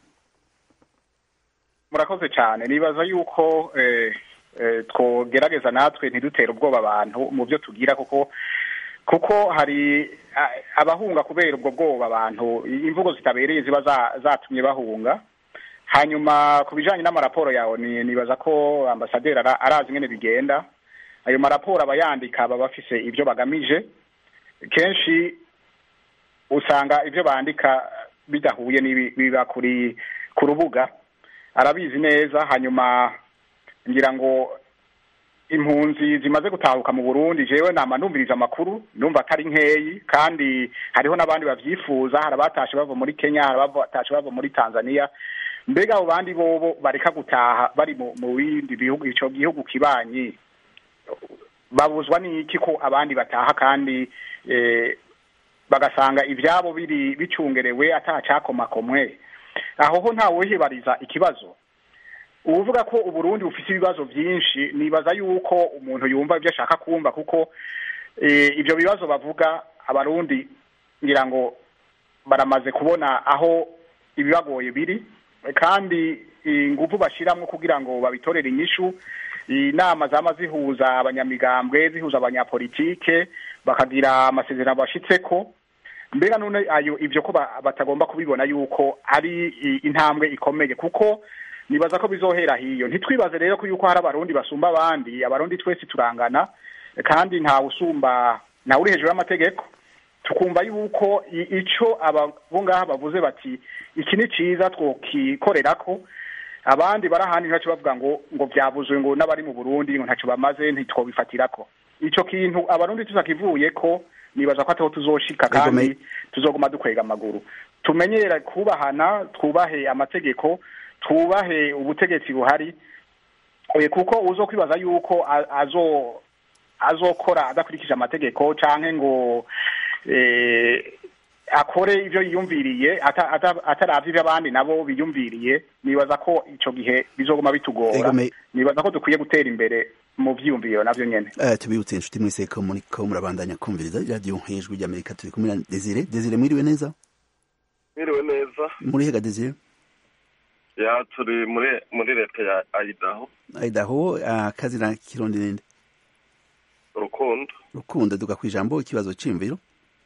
murakoze cyane nibaza yuko twogerageza natwe ntidutere ubwoba abantu mu byo tugira kuko kuko hari abahunga kubera ubwo bwoba abantu imvugo zitabereye ziba zatumye bahunga hanyuma ku bijyanye n'amaraporo yawe nibaza ko ambasaderi arazi ingene bigenda ayo maraporo aba yandika baba bafise ibyo bagamije kenshi usanga ibyo bandika bidahuye n'ibiba kuri ku rubuga arabizi neza hanyuma ngira ngo impunzi zimaze gutahuka mu burundi jewe nama numviriza amakuru numva atari nkeyi kandi hariho n'abandi bavyifuza hari abatashe bava muri kenya hari abatashe bava muri tanzania mbega abo bandi bobo bareka gutaha bari mu bindi bihugu ico gihugu kibanyi babuzwa n'iki ko abandi bataha kandi bagasanga ivyabo biri bicungerewe atacakomakomwe aho ho ntawe wihibariza ikibazo uvuga ko uburundi bufite ibibazo byinshi nibaza yuko umuntu yumva ibyo ashaka kumva kuko ibyo bibazo bavuga abarundi ngira ngo baramaze kubona aho ibibagoye biri kandi ingufu bashyiramo kugira ngo babitorere inyishu inama zama zihuza abanyamigambwe zihuza abanyapolitike bakagira amasezerano bashyitseko mbega none ayo ibyo ko batagomba kubibona yuko ari intambwe ikomeye kuko nibaza ko bizohera hiyo ntitwibaze rero ko yuko hari abarundi basumba abandi abarundi twese turangana kandi ntawe usumba ntawe uri hejuru y'amategeko tukumva yuko ico abo ngaha bavuze bati iki ni ciza twokikorera ko abandi bari ahandi ntacyo bavuga ngo ngo byabuzwe ngo n'abari mu burundi ngo ntacyo bamaze ntitwobifatirako ico kintu abarundi tuzakivuye ko nibaza ko ataho tuzoshika kandi tuzoguma dukwega amaguru tumenyera kubahana twubahe amategeko twubahe ubutegetsi buhari kuko uzo kwibaza yuko azo azokora adakurikije amategeko canke ngo akore ibyo yiyumviriye ataravye ibyo abandi nabo biyumviriye nibaza ko ico gihe bizoguma bitugora nibaza ko dukwiye gutera imbere mu vyiyumviro navyo nyene tubibutse inshuti mwese ko muriko murabandanya kumviriza iradiyo hejuru ry'amerika turi kumwe na desire desire mwiriwe neza mwiriwe neza muri hega desire ya turi muri muri leta ya Idaho Idaho akazi na kirundi ninde rukundo rukundo duka kwijambo ikibazo cimviro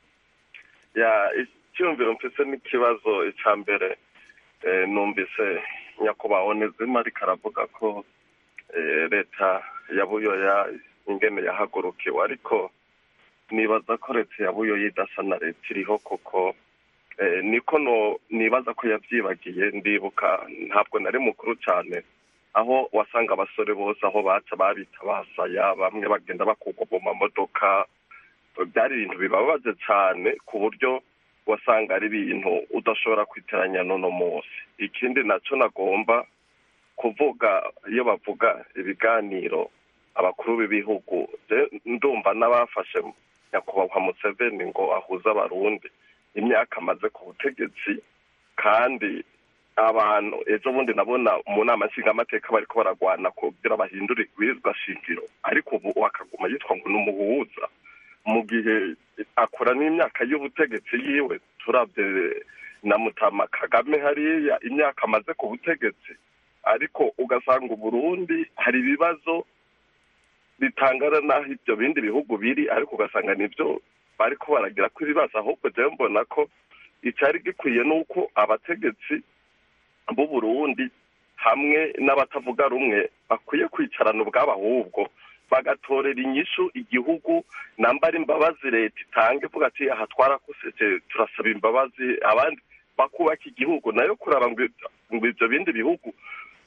ya icyumviro mfise n'ikibazo icya mbere numvise nyakubahwa onezima ariko aravuga ko leta ya buyoya ingene yahagurukiwe ariko nibaza ko leta ya buyoya idasa na leta iriho kuko niko nibaza ko yabyibagiye ndibuka ntabwo nari mukuru cyane aho wasanga abasore bose aho baca babita basaya bamwe bagenda bakugwa mu mamodoka byari ibintu bibabaje cyane ku buryo wasanga ari ibintu udashobora kwiteranya n'uno munsi ikindi nacyo nagomba kuvuga iyo bavuga ibiganiro abakuru b'ibihugu ndumva n'abafashe nyakubahwa museveni ngo ahuze abarundi imyaka amaze ku butegetsi kandi abantu ejo bundi nabona mu nama nshingamateka bariko baragwana kugira bahindure ibwirizwa shingiro ariko ubu akaguma yitwa ngo ni umuhuza mu gihe akora n'imyaka y'ubutegetsi yiwe turabye na mutama kagame hariya imyaka amaze ku butegetsi ariko ugasanga uburundi hari ibibazo bitangana n'aho ibyo bindi bihugu biri ariko ugasanga nibyo bariko baragira ko ibibazo ahubwo jewe mbona ko icyari gikwiye ni uko abategetsi b'uburundi hamwe n'abatavuga rumwe bakwiye kwicarana ubwabo ahubwo bagatorera inyishu igihugu nambara imbabazi leta itanga ivuga ati aha twarakusetse turasaba imbabazi abandi bakubaka igihugu nayo kuraba ngo ibyo bindi bihugu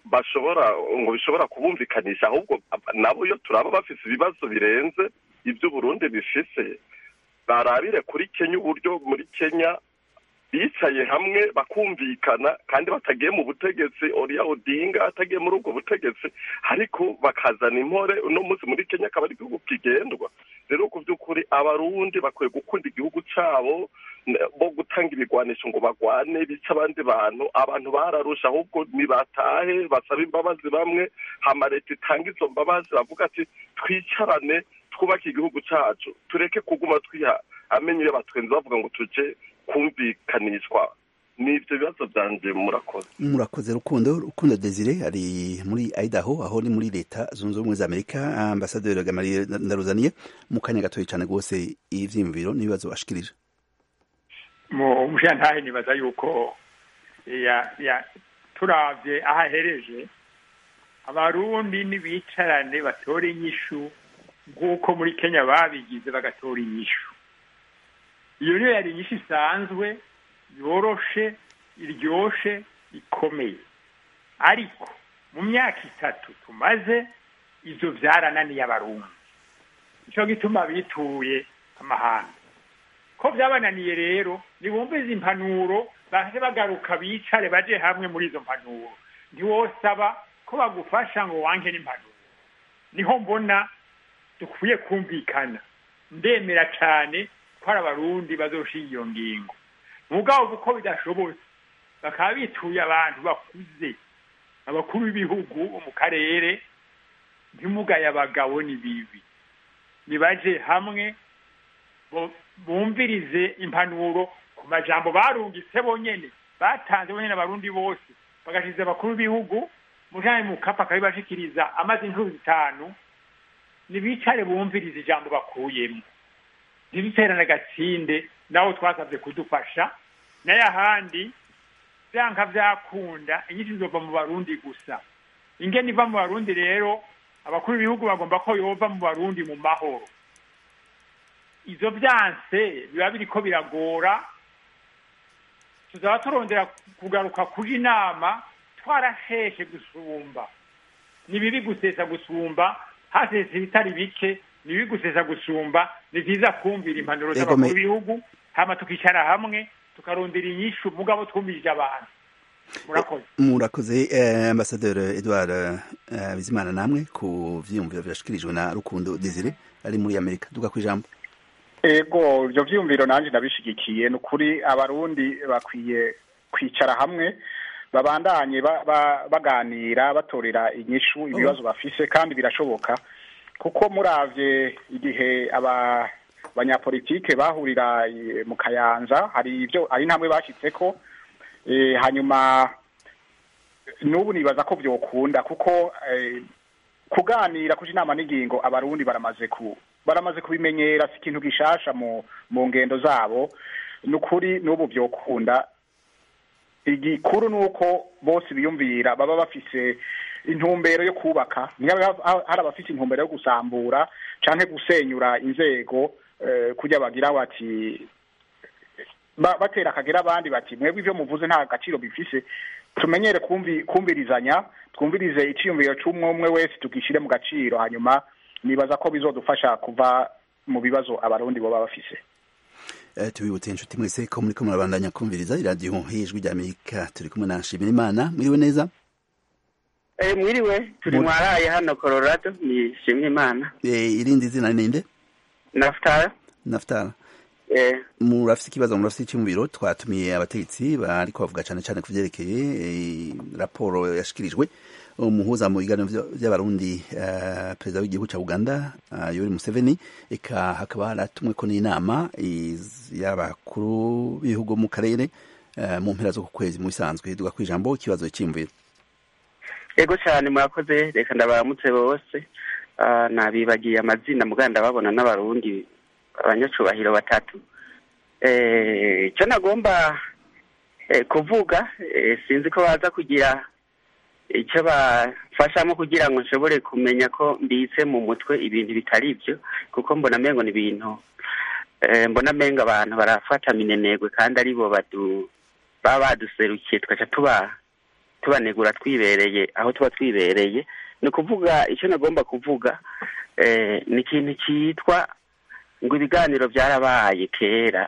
bashobora ngo bishobora kubumvikanisha ahubwo nabo iyo turaba bafise ibibazo birenze ibyo Burundi bifise barabire kuri Kenya uburyo muri Kenya bicaye hamwe bakumvikana kandi batagiye mu butegetsi Oria Odinga atagiye muri ubwo butegetsi ariko bakazana impore uno munsi muri Kenya akaba ari igihugu kigendwa rero ku by'ukuri abarundi bakwiye gukunda igihugu cyabo bo gutanga ibigwanisho ngo bagwane bice abandi bantu abantu bararusha ahubwo nibatahe basaba imbabazi bamwe hama leta itanga izo mbabazi bavuga ati twicarane twubake igihugu cyacu tureke kuguma twiha amenyo iyo batwenze bavuga ngo tuje kumvikanishwa ni ibyo bibazo byanjye murakoze murakoze rukundo rukundo desire ari muri idaho aho ni muri leta zunze ubumwe za amerika ambasaderi gamariye ndaruzaniye mu kanya gatoya cyane rwose ivyiyumviro n'ibibazo bashikirije mu mushantahe nibaza yuko ya ya turavye aho ahereje abarundi nibicarane batore inyishu nk'uko muri kenya babigize bagatora inyishu iyo niyo yari inyishu isanzwe yoroshe iryoshe ikomeye ariko mu myaka itatu tumaze ivyo vyarananiye abarundi nico gituma bituye amahanga ko vyabananiye rero nibumvize impanuro baje bagaruka bicare baje hamwe muri izo mpanuro ntiwosaba ko bagufasha ngo wanke n'impanuro niho mbona dukwiye kumvikana ndemera cane ko ari abarundi bazoshinga iyo ngingo mugabo kuko bidashobotse bakaba bituye abantu bakuze abakuru b'ibihugu mu karere ntimugaye abagabo ni bibi nibaje hamwe bumvirize impanuro ku majambo barungitse bonyene batanze bonyene abarundi bose bagashize abakuru b'ibihugu mujanye mu kapa akabibashikiriza amaze inkuru zitanu nibicare bumvirize ijambo bakuyemo ntibiterane gatsinde nawe twasabye kudufasha nayo ahandi vyanka vyakunda inyinshi zova mu barundi gusa ingene iva mu barundi rero abakuru b'ibihugu bagomba ko yova mu barundi mu mahoro ivyo vyanse biba biriko biragora tuzaba turondera kugaruka kuri inama twarasheshe gusumba ni bibi gusesa gusumba hasese ibitari bike ni bibi gusesa gusumba ni vyiza kumvira impanuro z'abakuru b'ibihugu hama tukicara hamwe tukarondera inyishu mugabo twumvirije abantu murakoze murakoze eh, ambasaderi edward eh, bizimana namwe ku vyiyumviro vyashikirijwe na rukundo desire ari muri amerika duga kw'ijambo ego ivyo vyiyumviro nanje ndabishigikiye ni ukuri abarundi bakwiye kwicara hamwe babandanye baganira batorera inyishu ibibazo bafise kandi birashoboka kuko muravye igihe aba banyapolitike bahurira mu kayanza hari ibyo ari intambwe bashyitseko hanyuma n'ubu nibaza ko byokunda kuko kuganira kuja inama n'ingingo abarundi baramaze ku baramaze kubimenyera si ikintu gishasha mu mu ngendo zabo ni ukuri n'ubu byokunda igikuru ni uko bose biyumvira baba bafise intumbero yo kubaka hari abafite intumbero yo gusambura canke gusenyura inzego kujya bagira bati batera akagera abandi bati mwebwe ivyo muvuze nta gaciro bifise tumenyere kumvirizanya twumvirize iciyumviro c'umwe umwe wese tugishyire mu gaciro hanyuma nibaza ko bizodufasha kuva mu bibazo abarundi boba bafise tubibutse inshuti mwese ko muriko murabandanya kumviriza iradiyo hijwi rya amerika turi kumwe na nshimirimana mwiriwe neza mwiriwe turi mwaraye hano colorado ni shimimana irindi zina ninde nafutara nafutara murafise ikibazo murafise icyumviro twatumiye abategetsi bariko bavuga cane cane ku vyerekeye raporo yashikirijwe umuhuza mu biganiro vy'abarundi perezida w'igihugu ca uganda yoweri museveni eka hakaba haratumweko n'inama y'abakuru b'ibihugu mu karere mu mpera zo ku kwezi mu bisanzwe duga kw'ijambo ikibazo cy'imviro ego cyane murakoze reka ndabaramutse bose nabibagiye amazina muganda babona n'abarundi abanyacubahiro batatu icyo nagomba kuvuga sinzi ko baza kugira icyo bafashamo kugira ngo nshobore kumenya ko mbitse mu mutwe ibintu bitari ibyo kuko mbona amengo ni ibintu mbona amengo abantu barafata minenegwe kandi aribo baba baduserukiye tugaca tuba tubanegura twibereye aho tuba twibereye ni ukuvuga icyo nagomba kuvuga ni ikintu cyitwa ngo ibiganiro byarabaye kera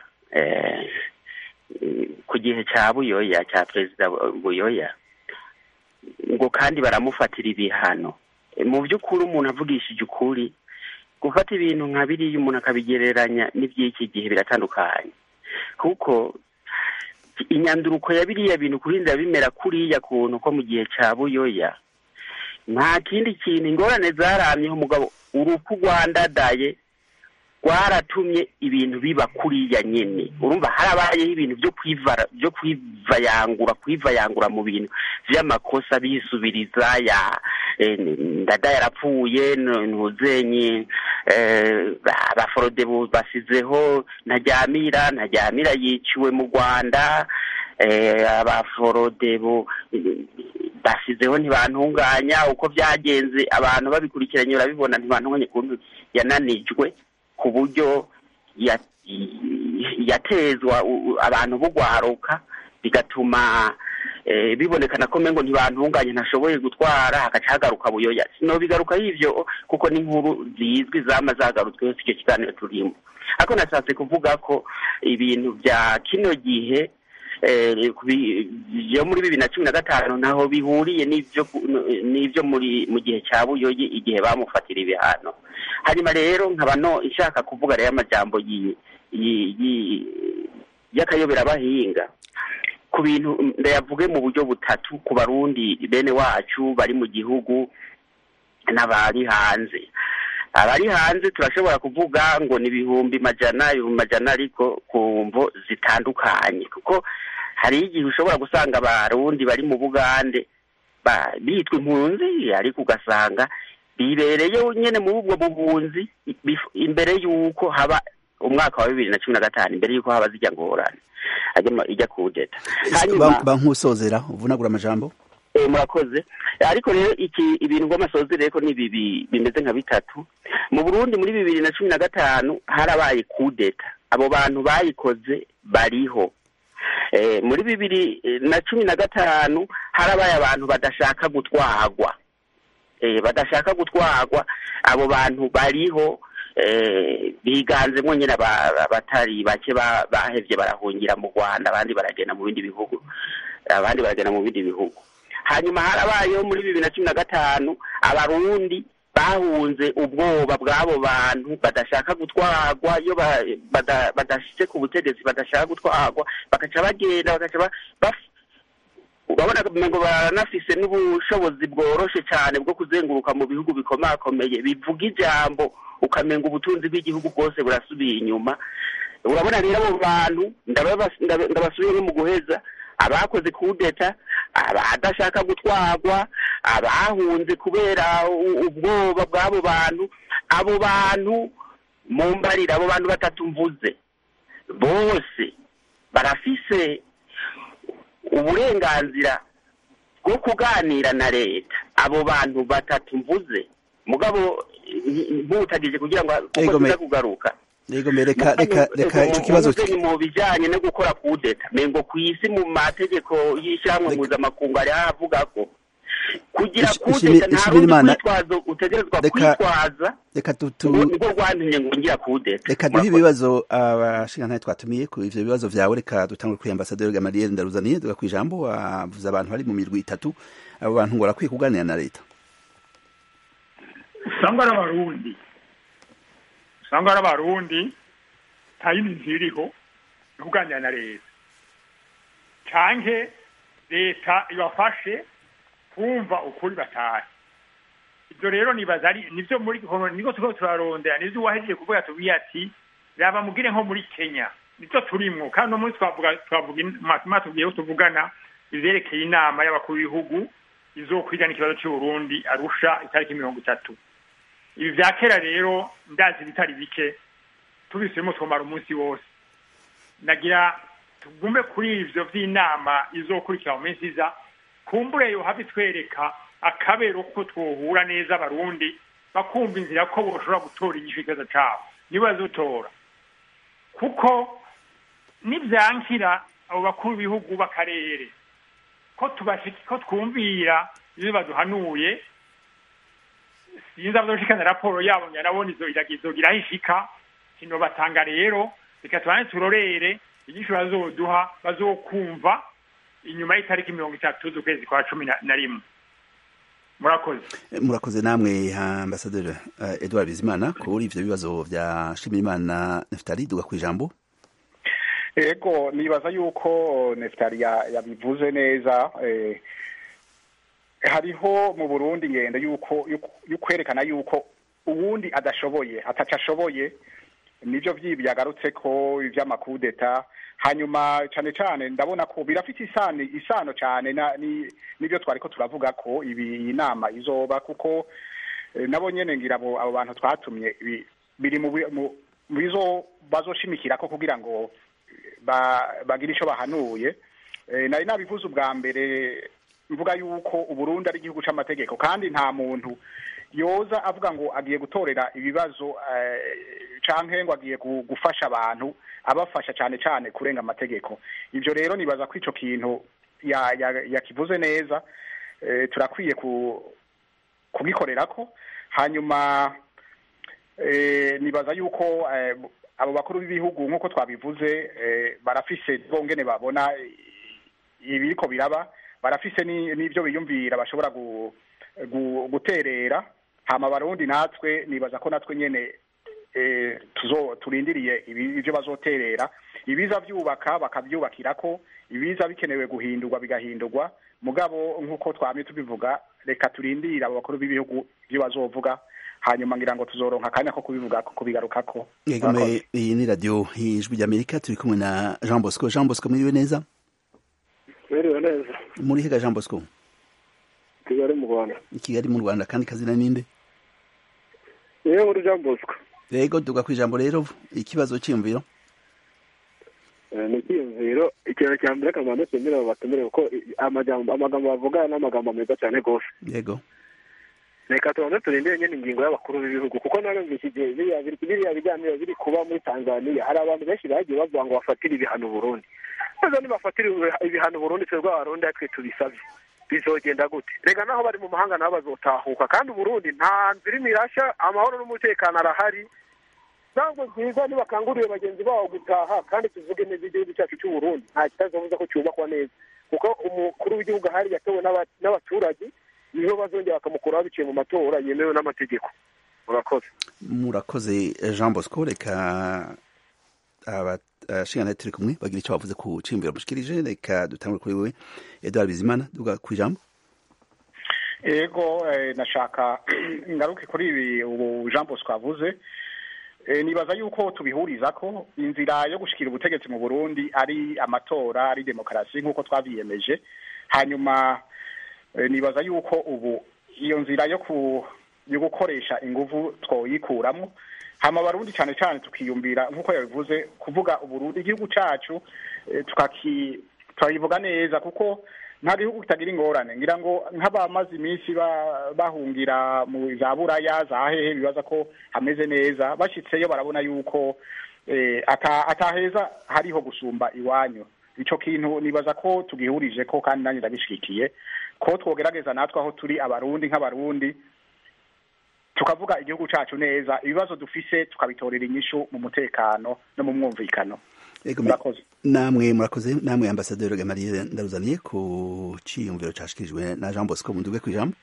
ku gihe cya buyoya cya perezida buyoya ngo kandi baramufatira ibihano mu by'ukuri umuntu avugishije ukuri gufata ibintu nka biriya umuntu akabigereranya n'iby'iki gihe biratandukanye kuko inyanduruko ya biriya bintu kurinda bimera kuriya kuntu ko mu gihe cya buyoya nta kindi kintu ingorane zaramyeho umugabo urupfu rwandadaye rwaratumye ibintu biba kuriya nyine urumva harabayeho ibintu byo kwivara byo kwivayangura kwivayangura mu bintu by'amakosa bisubiriza ya ndada yarapfuye ntuzenye abaforode basizeho ntajyamira ntajyamira yiciwe mu rwanda abaforode basizeho ntibantunganya uko byagenze abantu babikurikiranye barabibona ntibantunganye ukuntu yananijwe ku buryo yatezwa abantu bugwaruka bigatuma bibonekana ko ngo ntibantunganye ntashoboye gutwara hagaca hagaruka buyoya sinobigaruka y'ibyo kuko n'inkuru zizwi zama zagarutsweho si icyo kiganiro turimo ariko nashatse kuvuga ko ibintu bya kino gihe byo muri bibiri na cumi na gatanu ntaho bihuriye n'ibyo muri mu gihe cya buyoyi igihe bamufatira ibihano hanyuma rero nkaba no ishaka kuvuga rero amajambo y'akayoberabahinga ku bintu ndayavuge mu buryo butatu ku barundi bene wacu bari mu gihugu n'abari hanze abari hanze turashobora kuvuga ngo ni ibihumbi majana ibihumbi majana ariko ku mvo zitandukanye kuko hari igihe ushobora gusanga abarundi bari mu bugande bitwa impunzi ariko ugasanga bibereye nyine muri ubwo buhunzi imbere y'uko haba umwaka wa bibiri na cumi na gatanu imbere y'uko haba zijya ngorane ijya kudeta bankusozera uvunagura amajambo murakoze ariko rero iki ibintu by'amasozi rero ni bibi bimeze nka bitatu mu burundi muri bibiri na cumi na gatanu harabaye kudeta abo bantu bayikoze bariho muri bibiri na cumi na gatanu harabaye abantu badashaka gutwagwa badashaka gutwagwa abo bantu bariho biganzemo nyine abatari bake bahevye barahungira mu rwanda abandi baragenda mu bindi bihugu abandi baragenda mu bindi bihugu hanyuma harabayeho muri bibiri na cumi na gatanu abarundi bahunze ubwoba bw'abo bantu badashaka gutwarwa iyo badashyize ku butegetsi badashaka gutwarwa bagaca bagenda bagaca urabona ngo baranafise n'ubushobozi bworoshe cyane bwo kuzenguruka mu bihugu bikomakomeye bivuga ijambo ukamenga ubutunzi bw'igihugu bwose burasubiye inyuma urabona rero abo bantu ndabasubiye mu guheza abakoze kudeta abadashaka gutwarwa abahunze kubera ubwoba bw'abo bantu abo bantu mu mbarira abo bantu batatu mvuze bose barafise uburenganzira bwo kuganira na leta abo bantu batatu mvuze mugabo ntutagije kugira ngo kuko tuza kugaruka yego reka reka reka icyo kibazo mu bijyanye no gukora kudeta mengo ku isi mu mategeko y'ishyirahamwe mpuzamakungu hari havuga ko kugira kudeta nta rundi kwitwazo utegerezwa kwitwaza reka nibwo rwantumye ngo ngira kudeta reka duhe ibibazo abashingantahe twatumiye ku ivyo bibazo vyawe reka dutangure kuri ambasaderi Gamaliel Ndaruzaniye duga kwijambo wavuze abantu bari mu mirwi itatu abo bantu ngo barakwiye kuganira na leta usanga ari abarundi usanga ari abarundi nta yindi nzira iriho yo kuganira na leta canke leta ibafashe kumva ukuri batahe ibyo rero nibaza ari nivyo muri niko turiko turarondera nivyo uwahejeje kuvuga tubwiye ati raba mugire nko muri kenya nivyo turimwo kandi no munsi twavuga twavuga matuma tugiyeho tuvugana ivyerekeye inama y'abakuru b'ibihugu izokwigana ikibazo c'uburundi arusha itariki mirongo itatu ibi vya kera rero ndazi bitari bike tubisubiyemo twomara umunsi wose nagira tugume kuri ivyo vy'inama izokurikira mu minsi iza kumbure yohava itwereka akabero ko twohura neza abarundi bakumva inzira ko boshobora gutora inyishu ikibazo cabo nibo bazotora kuko nivyankira abo bakuru b'ibihugu b'akarere ko tubashiki ko twumvira ibyo baduhanuye sinzi abazoshikana raporo yabo nyanabona izo izogira aho ishika kino batanga rero reka tubane turorere inyishu bazoduha bazokumva inyuma y'itariki mirongo itatu z'ukwezi kwa cumi na rimwe murakoze murakoze namwe ambasaderi uh, edouard bizimana kuri ivyo bibazo vya shimirimana neftali duga kwijambo ego nibaza yuko neftali yabivuze neza eh, hariho mu burundi ngenda yuko yukwerekana yuko uwundi adashoboye ataco ashoboye nivyo vyibi yagarutse ko ivy'amakudeta hanyuma cane cane ndabona ko birafite isano isano cane n'ivyo twariko turavuga ko ibi iyi nama izoba kuko nabo nyene ngira abo abo bantu twatumye biri mu bizo bazoshimikirako kugira ngo bagire ico bahanuye nari nabivuze ubwa mbere mvuga yuko uburundi ari igihugu c'amategeko kandi nta muntu yoza avuga ngo agiye gutorera ibibazo canke ngo agiye gufasha abantu abafasha cyane cyane kurenga amategeko ibyo rero nibaza ko ico kintu yakivuze neza turakwiye kugikorera ko hanyuma nibaza yuko abo bakuru b'ibihugu nk'uko twabivuze barafise bongene babona ibiriko biraba barafise n'ibyo biyumvira bashobora guterera hama barundi natwe nibaza ko natwe nyene tuzo turindiriye ibyo bazoterera ibiza byubaka bakabyubakirako ibiza bikenewe guhindurwa bigahindurwa mugabo nk'uko twamye tubivuga reka turindire abo bakuru b'ibihugu ibyo bazovuga hanyuma ngira ngo tuzoronka akanya ko kubivuga ko kubigarukako yegome iyi ni radiyo ijwi ry'amerika turi kumwe na jean bosco jean bosco mwiriwe neza mwiriwe neza muri hega jean bosco kigali mu rwanda kigali mu rwanda kandi kazina ninde niwe muri jean bosco yego duga ku ijambo rero ikibazo cyiyumviro ni icyiyumviro ikintu cya mbere akamaro nshimira abo batumire kuko amagambo bavuga ni amagambo meza cyane rwose yego reka tubanze turindire nyine ingingo y'abakuru b'ibihugu kuko narumvise igihe biriya biganiro biri kuba muri tanzania hari abantu benshi bagiye bavuga ngo bafatire ibihano burundi maze nibafatire ibihano burundi twebwe abarundi twe tubisabye bizogenda gute rega naho bari mu mahanga nabo bazotahuka kandi uburundi nta nzira imwe irashya amahoro n'umutekano arahari ntabwo byiza ntibakanguriye bagenzi babo gutaha kandi tuvuge neza igihugu cyacu cy'uburundi nta kitazobuza ko cyubakwa neza kuko umukuru w'igihugu ahari yatowe n'abaturage niho bazongera bakamukuraho biciye mu matora yemewe n'amategeko murakoze murakoze jean bosco reka abashinga turi kumwe bagira icyo bavuze ku cimbiro mushikirije reka dutangure kuri wewe edouard bizimana duga ku ijambo ego nashaka ngaruke kuri ibi ubu jean bosco avuze nibaza yuko tubihuriza ko inzira yo gushikira ubutegetsi mu burundi ari amatora ari demokarasi nk'uko twabyiyemeje hanyuma nibaza yuko ubu iyo nzira yo yo gukoresha inguvu twoyikuramo hama abarundi cyane cyane tukiyumvira nk'uko yabivuze kuvuga uburundi igihugu cyacu tukakivuga neza kuko nta gihugu kitagira ingorane ngira ngo nk'abamaze iminsi bahungira mu za buraya za hehe bibaza ko hameze neza bashyitseyo barabona yuko ataheza hariho gusumba iwanyu icyo kintu nibaza ko tugihurije ko kandi nanjye ndabishyigikiye ko twogerageza natwe aho turi abarundi nk'abarundi tukavuga igihugu cyacu neza ibibazo dufise tukabitorera inyishu mu mutekano no mu mwumvikano murakoze namwe murakoze namwe ambasaderi gamariye ndaruzaniye ku cyiyumviro cyashikirijwe na jean bosco munduge ku ijambo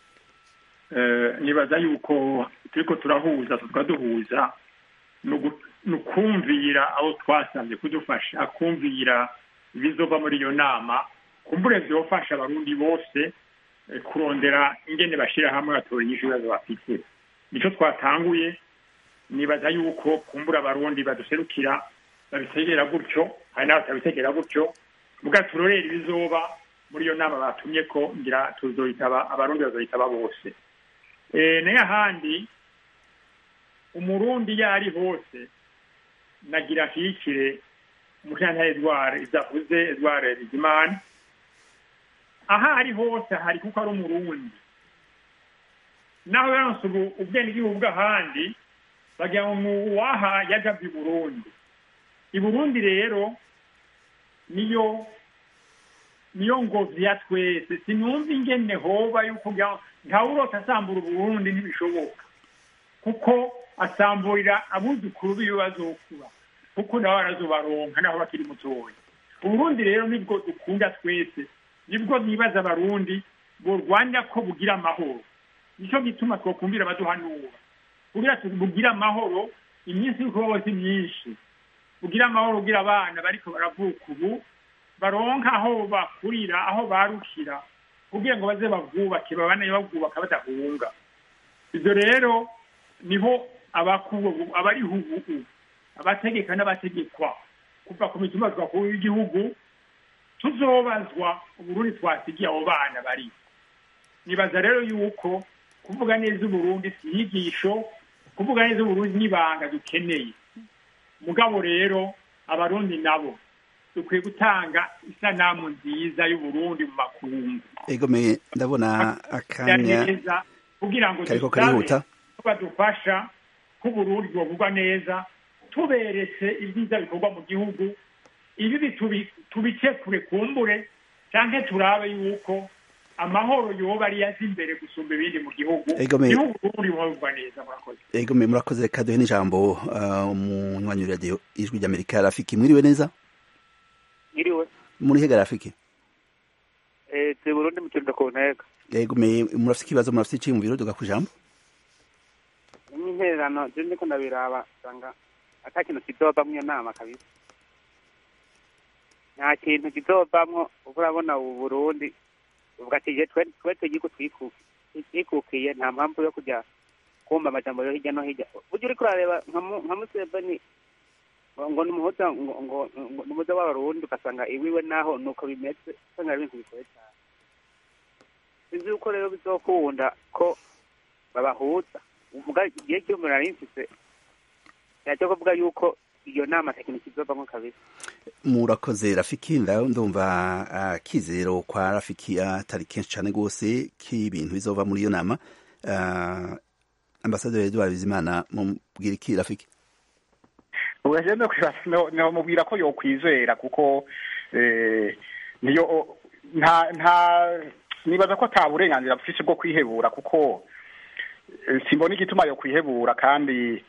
nibaza yuko turiko turahuza tukaduhuza ni ukumvira abo twasabye kudufasha kumvira ibizova muri iyo nama kumbure vyofasha abarundi bose kurondera ingene bashira hamwe batora inyishu ibibazo bafite nico twatanguye nibaza yuko kumbura abarundi baduserukira babitegera gutyo hari n'abatabitegera gutyo muga turorera ibizoba muri iyo nama batumye ko ngira tuzoyitaba abarundi bazoyitaba bose nayo ahandi umurundi iyo ari hose nagira ashyigikire umushantare edward izavuze edward bizimana aho ari hose hari kuko ari umurundi naho yaronse ubu ubwenegihugu bw'ahandi bagira ngo ni uwaha yagabye i burundi i burundi rero niyo niyo ngozi ya twese sinumva ingene hoba yuko ntawurota asambura uburundi ntibishoboka kuko asamburira abuzukuru biwe bazokura kuko nabo barazobaronka naho bakiri mutoya uburundi rero nibwo dukunda twese nibwo nibaza abarundi borwanya ko bugira amahoro nicyo gituma twakumvira abaduhanura kugira bugira amahoro iminsi y'ukubaho si myinshi bugira amahoro bugira abana bariko baravuka ubu baronka aho bakurira aho barukira kugira ngo baze babwubake babane babwubaka badahunga ibyo rero niho abariho ubu abategeka n'abategekwa kuva ku mitumba twakuru y'igihugu tuzobazwa uburundi twasigiye abo bana bari nibaza rero yuko kuvuga neza uburundi si inyigisho kuvuga neza uburundi n'ibanga dukeneye mugabo rero abarundi nabo dukwiye gutanga isanamu nziza y'uburundi mu makungu egomeye ndabona akanya kugira ngo kariko karihuta badufasha ko uburundi bwovugwa neza tuberetse ibyiza bikorwa mu gihugu ibi tubice kure kumbure cyangwa turabe yuko amahoro yoba ari yaza imbere gusumba ibindi mu gihugu igihugu uburundi bubavugwa neza murakoze egomeye murakoze reka duhe n'ijambo umunywanyi w'iradiyo ijwi ry'amerika rafiki mwiriwe neza Mwiriwe. muri hega rafiki Eh, turi Burundi mu kirundo ku ntego. egomeye murafite ikibazo murafite iciyumviro duga ku ijambo N'intererano je ndiko ndabiraba usanga ata kintu kizovamwo iyo nama kabisa. Nta kintu kizovamwo uko urabona ubu Burundi uvuga ati je twe twe tugiye twikukiye twikukiye nta mpamvu yo kujya kumva amajambo yo hirya no hirya burya uriko urareba nka Mu- nka Museveni ngo ni umuhuza ngo ngo ngo ni umuhuza w'abarundi ugasanga iwiwe naho nuko bimeze usanga ari ibintu bigoye cyane sinzi yuko rero bizokunda ko babahuza uvuga igihe cy'umuriro nari mfise yajya kuvuga yuko iyo nama tekiniki izovamwo kabisa murakoze rafiki nda- ndumva ah, kizero kwa rafiki atari kenshi cyane rwose k'ibintu bizova muri iyo nama Ah, ambasaderi edouard bizimana mubwira iki rafiki ugahita nomubwira ko yokwizera kuko eh, niyo nta nta nibaza ko ata burenganzira bufise bwo kwihebura kuko eh, simbona igituma yo kwihebura kandi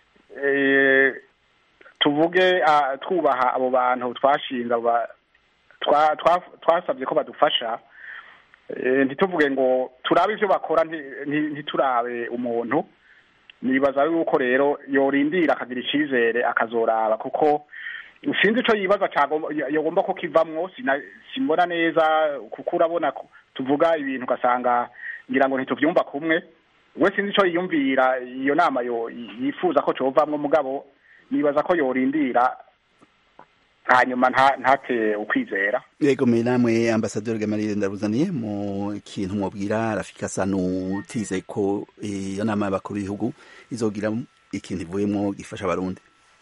eh, tuvuge ah, twubaha abo bantu twashinze abo ba- twa- twa- twasabye ko badufasha eh, ntituvuge ngo turabe ivyo bakora nti- nti- ntiturabe umuntu nibaza yuko rero yorindira akagira icyizere akazoraba kuko sinzi icyo yibaza cyagomba yagomba ko kivamwo sina- simbona neza kuko urabona ko tuvuga ibintu ugasanga ngira ngo ntituvyumva kumwe we sinzi icyo yiyumvira iyo nama yo yifuza ko covamwo mugabo nibaza ko yorindira hanyuma nta- ntate ukwizera yego mwe namwe ambasaderi gamarire ndaruzaniye mu kintu mubwira rafiki asa n'utize ko iyo nama y'abakuru b'ibihugu izogira ikintu ivuyemo gifasha abarundi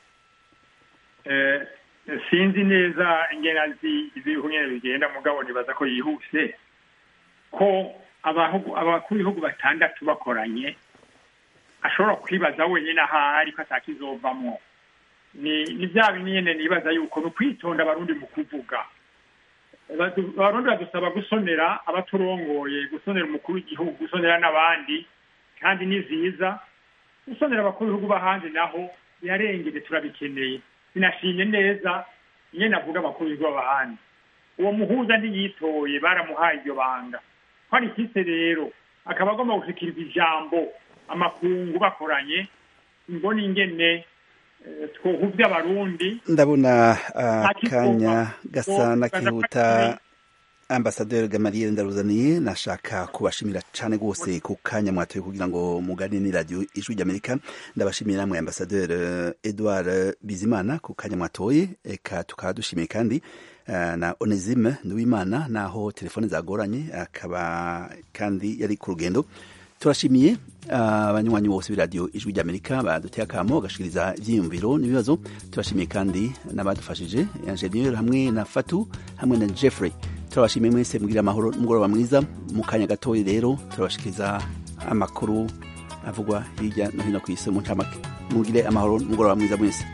Eh, sinzi neza ingena z'ibihugu nyene bigenda mugabo nibaza ko yihuse ko abahugu- abakuru b'ibihugu batandatu bakoranye ashobora kwibaza wenyine ahari ko atakizovamwo ni ni bya bindi nyene nibaza yuko ni ukwitonda abarundi mu kuvuga Badu- abarundi badusaba gusonera abaturongoye gusonera umukuru w'igihugu gusonera n'abandi kandi ni vyiza gusonera abakuru b'ibihugu b'ahandi naho birarengere turabikeneye sinashimye neza nyene avuga abakuru b'ibihugu b'ahandi uwo muhuza ntiyitoye baramuhaye iryo banga ko ari ikise rero akaba agomba gushikiriza ijambo amakungu bakoranye mbona ingene eh, twohuvya abarundi ndabona Ntakigomba. akanya gasa So, n'akihuta ambasaderi gamariye ndaruzaniye nashaka kubashimira cyane rwose ku kanya mwatoye kugira ngo mugane ni radiyo ijwi ry'amerika ndabashimiye namwe ambasaderi edouard bizimana ku kanya mwatoye eka tukaba dushimiye kandi eh, na onesime nduwimana naho telefone zagoranye akaba kandi yari ku rugendo turashimiye ah, abanywanyi bose b'iradiyo ijwi ry'amerika baduteye akamo bagashikiriza ibyiyumviro n'ibibazo turashimiye kandi n'abadufashije enjeniyeri hamwe na fatu hamwe na jeffrey turabashimiye mwese mbwira amahoro n'umugoroba mwiza mu kanya gatoya rero turabashikiriza amakuru avugwa hirya no hino ku isi mu ncamake mugire amahoro n'umugoroba mwiza mwese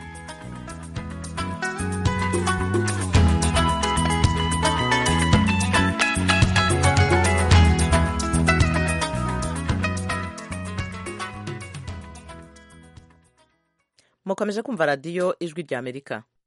mukomeje kumva radiyo ijwi ry'amerika